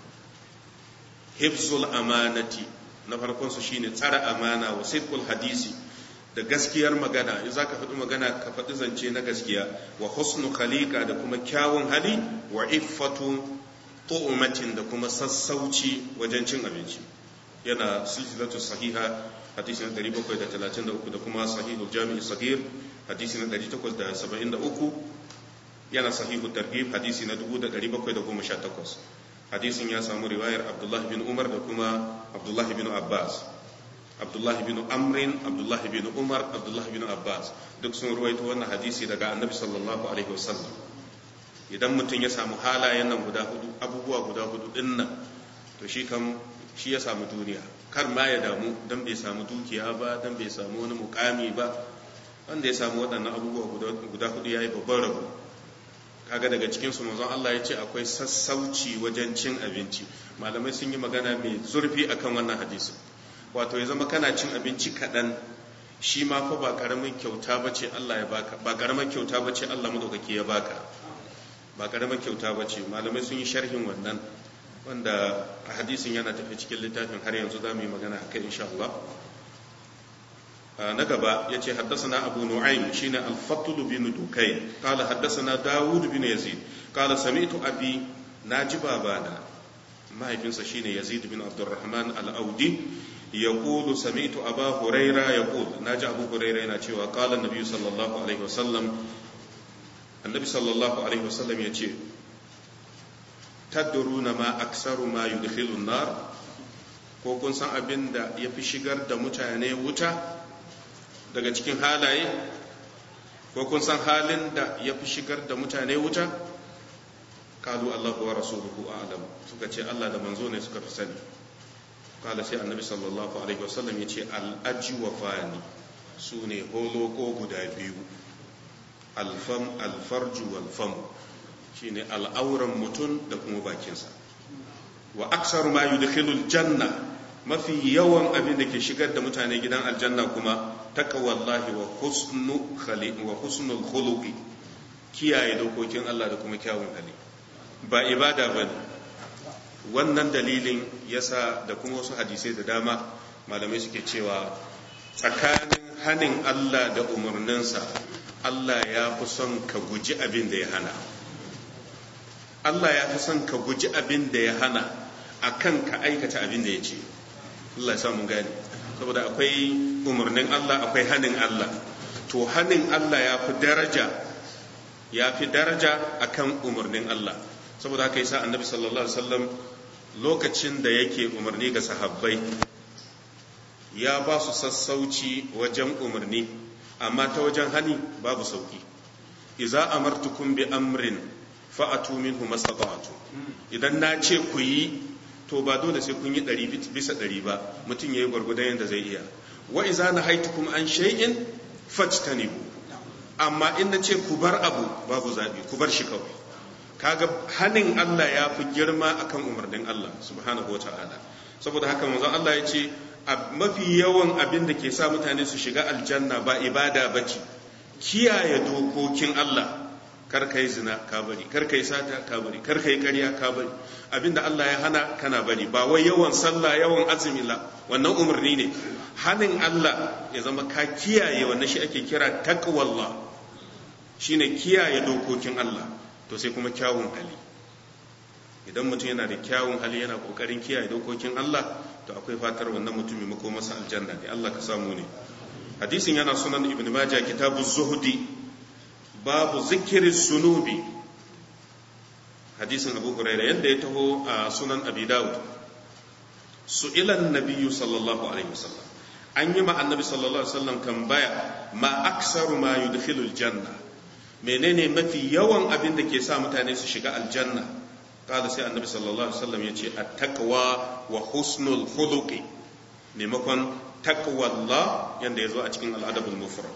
hifzul amanati na farkon su shine tsara amana wa sidqul hadisi da gaskiyar magana in zaka faɗi magana ka faɗi zance na gaskiya wa husnu khaliqa da kuma kyawun hali wa iffatu tu'matin da kuma sassauci wajen cin abinci yana silsilatu sahiha hadisi na 733 da kuma sahihul jami'i sagir hadisi na 873 yana sahihu targhib hadisi na 1718 hadisin ya samu riwayar abdullahi bin umar da kuma abdullahi bin abbas abdullahi bin amrin abdullahi bin umar abdullahi bin abbas duk sun ruwaito wannan hadisi daga annabi sallallahu alaihi wasallam idan mutum ya samu halayen nan guda hudu abubuwa guda hudu din nan to shi kam shi ya samu duniya kar ma ya damu dan bai samu dukiya ba dan bai samu wani mukami ba wanda ya samu waɗannan abubuwa guda hudu ya yi babban rabo kaga daga cikin su manzon Allah ya ce akwai sassauci wajen cin abinci malamai sun yi magana mai zurfi akan wannan hadisi wato ya zama kana cin abinci kaɗan shi ma fa ba karamin kyauta bace Allah ya baka ba karamin kyauta bace Allah madaukaki ya baka ba karamin kyauta bace malamai sun yi sharhin wannan wanda a hadisin yana tafi cikin littafin har yanzu za mu yi magana a kai insha Allah na gaba ya ce haddasana abu nu'aym shine al-fatl bin dukay qala haddasana dawud bin yazid qala sami'tu abi naji babana mahaifinsa shine yazid bin abdurrahman al-audi yaqulu sami'tu aba huraira yaqul naji abu huraira yana cewa qala an-nabi sallallahu alaihi wasallam annabi sallallahu alaihi wasallam yace tadruna ma aksaru ma yudkhilu an-nar ko kun san abin da ya fi shigar da mutane wuta daga cikin halaye ko kun san halin da ya fi shigar da mutane wuta kalu Allah wa rasuluhu a'lam suka ce Allah da manzo ne suka fi sani kala sai annabi sallallahu alaihi wasallam ya ce al'ajwafani su ne holoko guda biyu alfam alfarju walfam shine al'auran mutum da kuma bakinsa wa aksar ma yudkhilul janna mafi yawan abin da ke shigar da mutane gidan aljanna kuma taqwallahi wa husnu khali wa husnul khuluqi kiyaye dokokin Allah da kuma kyawun hali ba ibada bane wannan dalilin yasa da kuma wasu hadisai da dama malamai suke cewa tsakanin hanin Allah da umarninsa Allah ya fi son ka guji abin da ya hana Allah ya fi son ka guji abin da ya hana akan ka aikata abin da ya ce Allah ya mun gane saboda akwai umarnin Allah akwai hanin Allah to hanin Allah ya fi daraja ya fi daraja akan umarnin Allah saboda haka yasa annabi sallallahu alaihi wasallam lokacin da yake umarni ga sahabbai ya ba su sassauci wajen umarni amma ta wajen hani babu sauki iza amartukum bi amrin fa'atu minhu mastata'tu idan na ce ku yi to ba dole sai kun yi ɗari bisa ɗari ba mutum yayi gwargwadon yadda zai iya wa iza nahaitukum an shay'in fajtanibu amma in na ce ku bar abu babu zabi ku bar shi kawai kaga hanin Allah ya fi girma akan umarnin Allah subhanahu wata'ala saboda haka manzon Allah ya ce mafi yawan abin da ke sa mutane su shiga aljanna ba ibada bace kiyaye dokokin Allah kar kai zina ka bari kar kai sata ka bari kar kai ƙarya ka bari abinda Allah ya hana kana bari ba wai yawan sallah yawan azumi la wannan umarni ne hanin Allah ya zama ka kiyaye wannan shi ake kira taqwallah shine kiyaye dokokin Allah to sai kuma kyawun hali idan mutum yana da kyawun hali yana kokarin kiyaye dokokin Allah to akwai fatar wannan mutumin mako masa aljanna ne Allah ka samu ne hadisin yana sunan ibn majah kitabu zuhdi babu zikirin sunubi hadisin abu huraira yadda ya taho a sunan abi dawud su'ilan nabiyyu sallallahu alaihi wasallam an yi ma annabi sallallahu alaihi wasallam tambaya ma aksaru ma yudkhilul janna menene mafi yawan abin da ke sa mutane su shiga aljanna kada sai annabi sallallahu alaihi wasallam ya ce at-taqwa wa husnul khuluqi maimakon taqwallah yanda ya zo a cikin al'adabul mufrad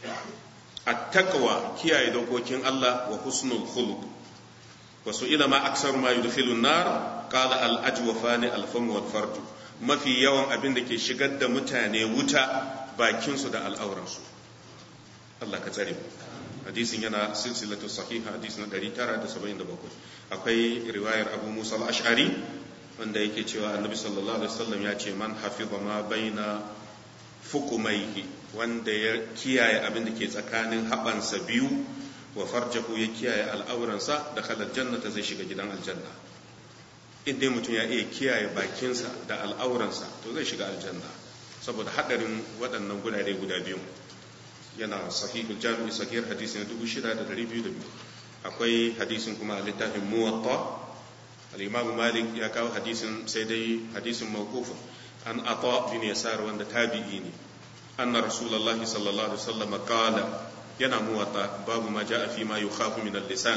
at-taqwa kiyaye dokokin Allah wa husnul khuluq wa su'ila ma aksaru ma yudkhilun nar qala al-ajwafani al-fam wal farj mafi yawan abin da ke shigar da mutane wuta bakin su da al'auran su Allah ka tsare mu hadisin yana silsilatu sahiha hadisi na 977 akwai riwayar Abu Musa al-Ash'ari wanda yake cewa Annabi sallallahu alaihi wasallam ya ce man hafiza ma baina fukumaihi wanda ya kiyaye abin da ke tsakanin haɓansa biyu wa farjahu ya kiyaye al'auransa da kalar jannata zai shiga gidan aljanna in dai mutum ya iya kiyaye bakinsa da al'auransa to zai shiga aljanna saboda haɗarin waɗannan gurare guda biyu yana sahihul jami'i sahihar hadisi na 6202 akwai hadisin kuma a littafin muwatta al-imamu malik ya kawo hadisin sai dai hadisin mawqufin an ata bin yasar wanda tabi'i ne anna rasulullahi sallallahu alaihi wasallam qala yana muwatta babu ma jaa fi ma yukhafu min al-lisan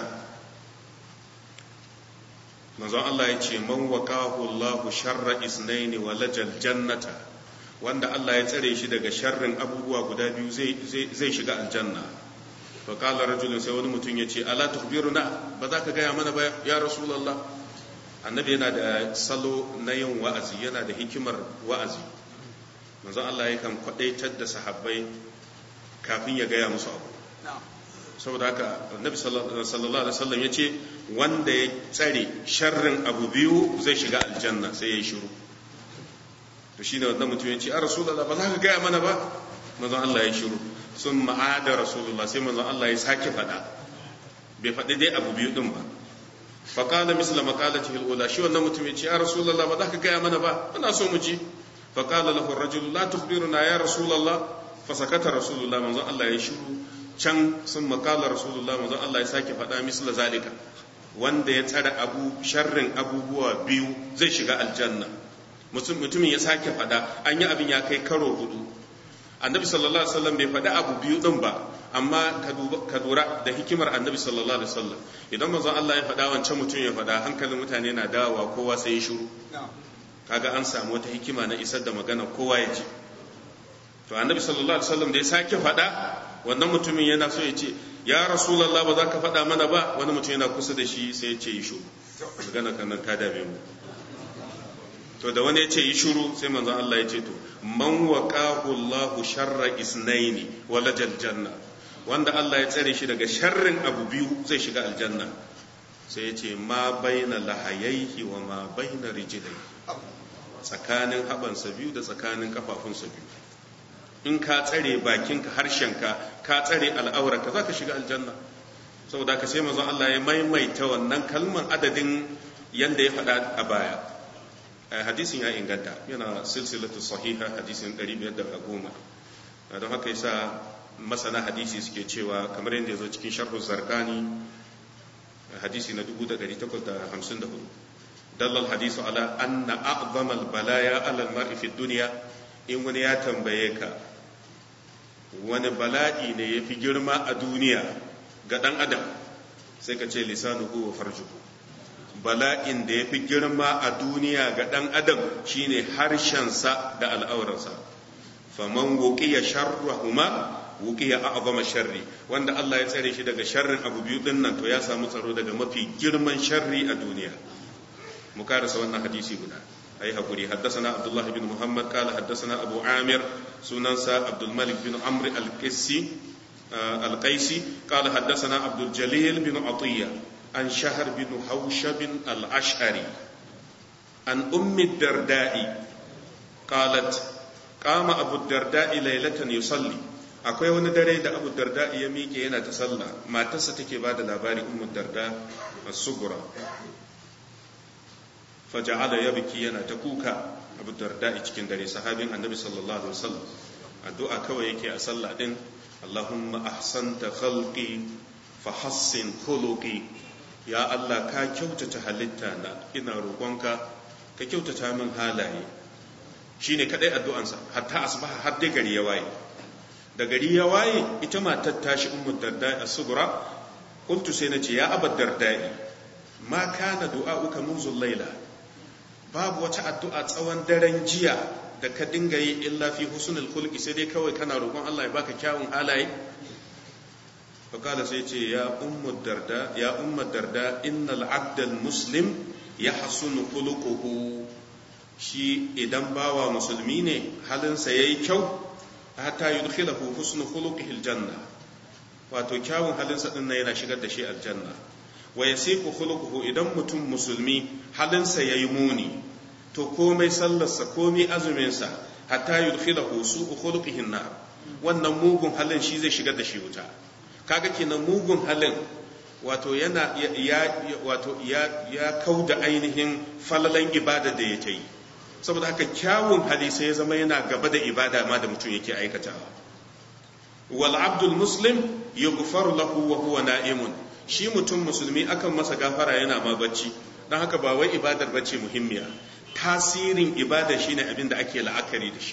manzon Allah ya ce man waqahu Allah sharra isnain wa lajal jannata wanda Allah ya tsare shi daga sharrin abubuwa guda biyu zai zai shiga aljanna fa qala rajulun sai wani mutum ya ce ala tukhbiruna ba za ka gaya mana ba ya rasulullah annabi yana da salo na yin wa'azi yana da hikimar wa'azi manzon Allah yakan kwadaitar da sahabbai kafin ya gaya musu abu saboda haka annabi sallallahu alaihi wasallam ya ce wanda ya tsare sharrin abu biyu zai shiga aljanna sai ya yi shiru to shine wannan mutum ya ce a rasulullah ba za ka gaya mana ba manzon Allah ya shiru sun ma'ada rasulullah sai manzon Allah ya sake faɗa bai faɗi dai abu biyu din ba faƙala misla maƙalati ula shi wannan mutum ya ce ya rasulallah ba za ka gaya mana ba muna so mu ji faƙala lahu rajul la tukhbiruna ya rasulallah fa sakata rasulullah manzon Allah ya shiru can sun maƙala rasulullah manzon Allah ya sake faɗa misla zalika wanda ya tsara abu sharrin abubuwa biyu zai shiga aljanna mutumin ya sake faɗa an yi abin ya kai karo hudu annabi sallallahu alaihi wasallam bai faɗi abu biyu din ba amma ka lura da hikimar annabi sallallahu alaihi wasallam idan manzon Allah ya faɗa wancan mutum ya faɗa hankalin mutane na dawowa kowa sai ya shiru kaga an samu wata hikima na isar da magana kowa ya ji to annabi sallallahu alaihi wasallam da ya sake faɗa wannan mutumin yana so ya ce ya rasulullah ba za ka faɗa mana ba wani mutum yana kusa da shi sai ya ce yi shuru magana kan nan ta dame mu to da wani ya ce yi shuru sai manzon Allah ya ce to man waqahu Allahu sharra isnaini walajal janna wanda Allah ya tsare shi daga sharrin abu biyu zai shiga aljanna sai ya ce ma baina lahayaihi wa ma baina rijlai tsakanin habansa biyu da tsakanin kafafunsa biyu in ka tsare bakinka harshenka ka tsare al'aurarka za ka shiga aljanna saboda ka sai mazan Allah ya maimaita wannan kalman adadin yanda ya faɗa a baya hadisin ya inganta yana silsilatu sahiha hadisin 510 don haka yasa masana hadisi suke cewa kamar yadda ya zo cikin sharhu zarkani hadisi na 1854 dallal hadisu ala anna a'zama al-balaya ala al-mar'i fi dunya in wani ya tambaye ka wani bala'i ne ya fi girma a duniya ga ɗan adam sai ka ce lisanuhu wa farjuhu bala'in da ya fi girma a duniya ga ɗan adam shine harshensa da al'aurarsa faman wuqiya sharrahuma wuqiya a'zama sharri wanda Allah ya tsare shi daga sharrin abu biyu din nan to ya samu tsaro daga mafi girman sharri a duniya mu karasa wannan hadisi guda أي هقولي حدثنا عبد الله بن محمد قال حدثنا أبو عامر سننسى عبد الملك بن عمرو القسي آه القيسي قال حدثنا عبد الجليل بن عطية عن شهر بن حوشب الأشعري عن أم الدرداء قالت قام أبو الدرداء ليلة يصلي akwai wani dare da abu darda ya miƙe yana ta sallah matarsa take ba da labari ummu darda as-sugura faja'ala ya biki yana ta kuka abu darda cikin dare sahabin annabi sallallahu alaihi wasallam addu'a kawai yake a sallah din Allahumma ahsanta khalqi fa hassin khuluqi ya Allah ka kyautata halitta na ina roƙonka ka kyautata min halaye shine kadai addu'ansa hatta asbaha har dai gari ya waye da gari ya waye ita matar tashi ummu darda as-sughra qultu sai nace ya abad darda'i ma kana du'a'uka munzul laila babu wata addu'a tsawon daren jiya da ka dinga yi illa fi husnul khulqi sai dai kawai kana roƙon Allah ya baka kyawun halaye fakala sai ce ya ummu darda ya ummu darda innal abdal muslim yahsunu khuluquhu shi idan bawa musulmi ne halinsa yayi kyau hatta yudkhilahu husnu khuluqihi aljanna wato kyawun halinsa din yana shigar da shi aljanna wa yasiku khuluquhu idan mutum musulmi halinsa yayi muni to komai sallarsa komai azuminsa hatta yudkhilahu su'u khuluqihi nar wannan mugun halin shi zai shigar da shi wuta kaga kenan mugun halin wato yana ya wato ya ya kauda ainihin falalan ibada da yake yi saboda haka kyawun hali sai ya zama yana gaba da ibada ma da mutum yake aikatawa wal abdul muslim yughfaru lahu wa huwa na'imun shi mutum musulmi akan masa gafara yana ma bacci don haka ba wai ibadar bacci muhimmiya tasirin ibada shine abin da ake la'akari da shi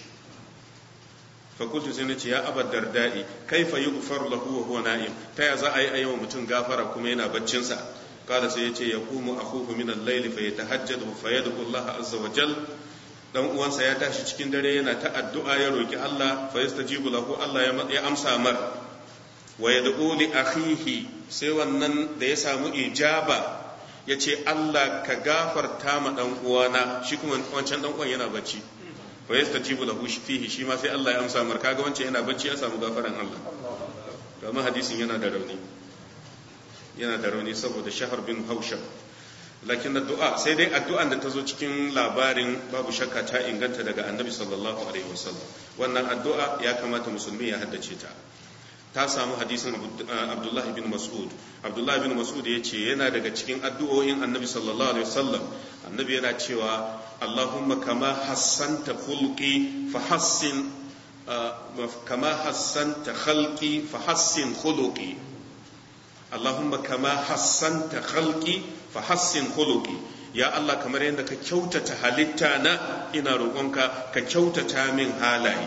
fakultu sai na ce ya abar dardai kaifa yughfar lahu wa huwa na'im ta ya za a yi ayyama mutum gafara kuma yana baccinsa kada sai ya ce ya kumu akhuhu min al-layli fa yatahajjadu fa yad'u Allah azza wa jal dan uwansa ya tashi cikin dare yana ta addu'a ya roki Allah fa yastajibu lahu Allah ya amsa mar wa yad'u li akhihi sai wannan da ya samu ijaba ya ce Allah ka gafarta ma dan uwana shi kuma wancan dan uwan yana bacci fa yastajibu lahu fihi shi ma sai Allah ya amsa mar kaga wancan yana bacci ya samu gafaran Allah kuma hadisin yana da rauni yana da rauni saboda shahar bin haushab lakin addu'a sai dai addu'an da ta zo cikin labarin babu shakka ta inganta daga annabi sallallahu alaihi wasallam wannan addu'a ya kamata musulmi ya haddace ta ta samu hadisin abdullahi bin mas'ud abdullahi bin mas'ud ya ce yana daga cikin addu'o'in annabi sallallahu alaihi wasallam annabi yana cewa allahumma kama hassanta khulqi fa hassin kama hassanta khalqi fa hassin khuluqi allahumma kama hassanta khalqi fa hassin khuluqi ya Allah kamar yadda ka kyautata halitta na ina roƙonka ka kyautata min halaye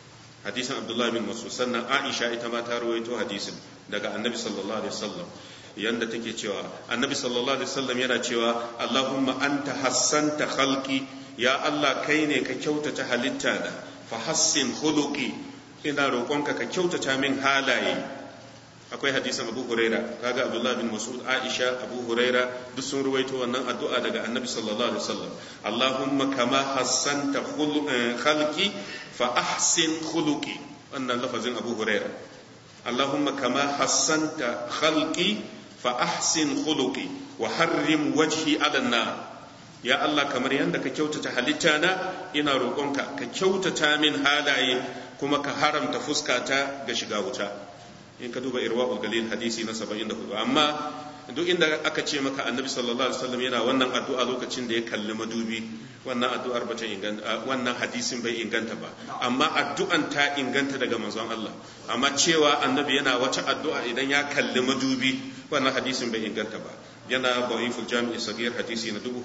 hadisin abdullahi bin mas'ud sannan aisha ita ma ta rawaito hadisin daga annabi sallallahu alaihi wasallam yanda take cewa annabi sallallahu alaihi wasallam yana cewa Allahumma anta hassanta khalqi ya Allah kai ne ka kyautata halitta da fa hassin khuluqi ina roƙonka ka kyautata min halaye akwai hadisin Abu Huraira kaga Abdullah bin Mas'ud Aisha Abu Huraira duk sun ruwaito wannan addu'a daga Annabi sallallahu alaihi wasallam Allahumma kama hassanta khalqi fa ahsin khuluqi wannan lafazin Abu Huraira Allahumma kama hassanta khalqi fa ahsin khuluqi wa harrim wajhi ala nar ya Allah kamar yadda ka kyautata halitta na ina roƙonka ka kyautata min halaye kuma ka haramta fuskata ga shiga wuta in ka duba irwa galil hadisi na 74 amma duk inda aka ce maka annabi sallallahu alaihi wasallam yana wannan addu'a lokacin da ya kalli madubi wannan addu'ar ba ta inganta wannan hadisin bai inganta ba amma addu'an ta inganta daga manzon Allah amma cewa annabi yana wata addu'a idan ya kalli madubi wannan hadisin bai inganta ba yana da'iful jami'i sagir hadisi na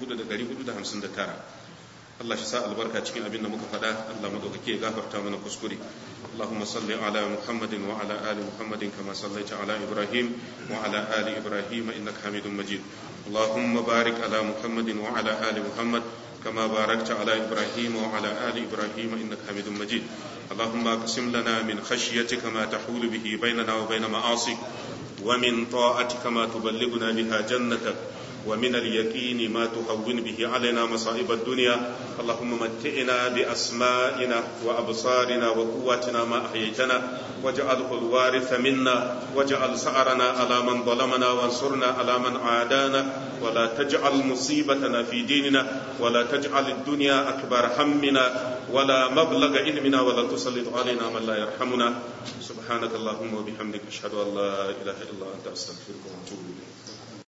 4459 Allah shi sa albarka cikin abin da muka faɗa Allah madaukake ya gafarta mana kuskure Allahumma salli ala Muhammadin wa ala ali Muhammadin kama sallaita ala Ibrahim wa ala ali Ibrahim innaka Hamidum Majid Allahumma barik ala Muhammadin wa ala ali Muhammad كما باركت على إبراهيم وعلى آل إبراهيم إنك حميد مجيد اللهم اقسم لنا من خشيتك ما تحول به بيننا وبين معاصيك ومن طاعتك ما تبلغنا بها جنتك ومن اليقين ما تهون به علينا مصائب الدنيا اللهم متئنا بأسمائنا وأبصارنا وقواتنا ما أحييتنا واجعله الوارث منا واجعل سعرنا على من ظلمنا وانصرنا على من عادانا ولا تجعل مصيبتنا في ديننا ولا تجعل الدنيا أكبر همنا ولا مبلغ علمنا ولا تسلط علينا من لا يرحمنا سبحانك اللهم وبحمدك أشهد أن لا إله إلا أنت أستغفرك وأتوب إليك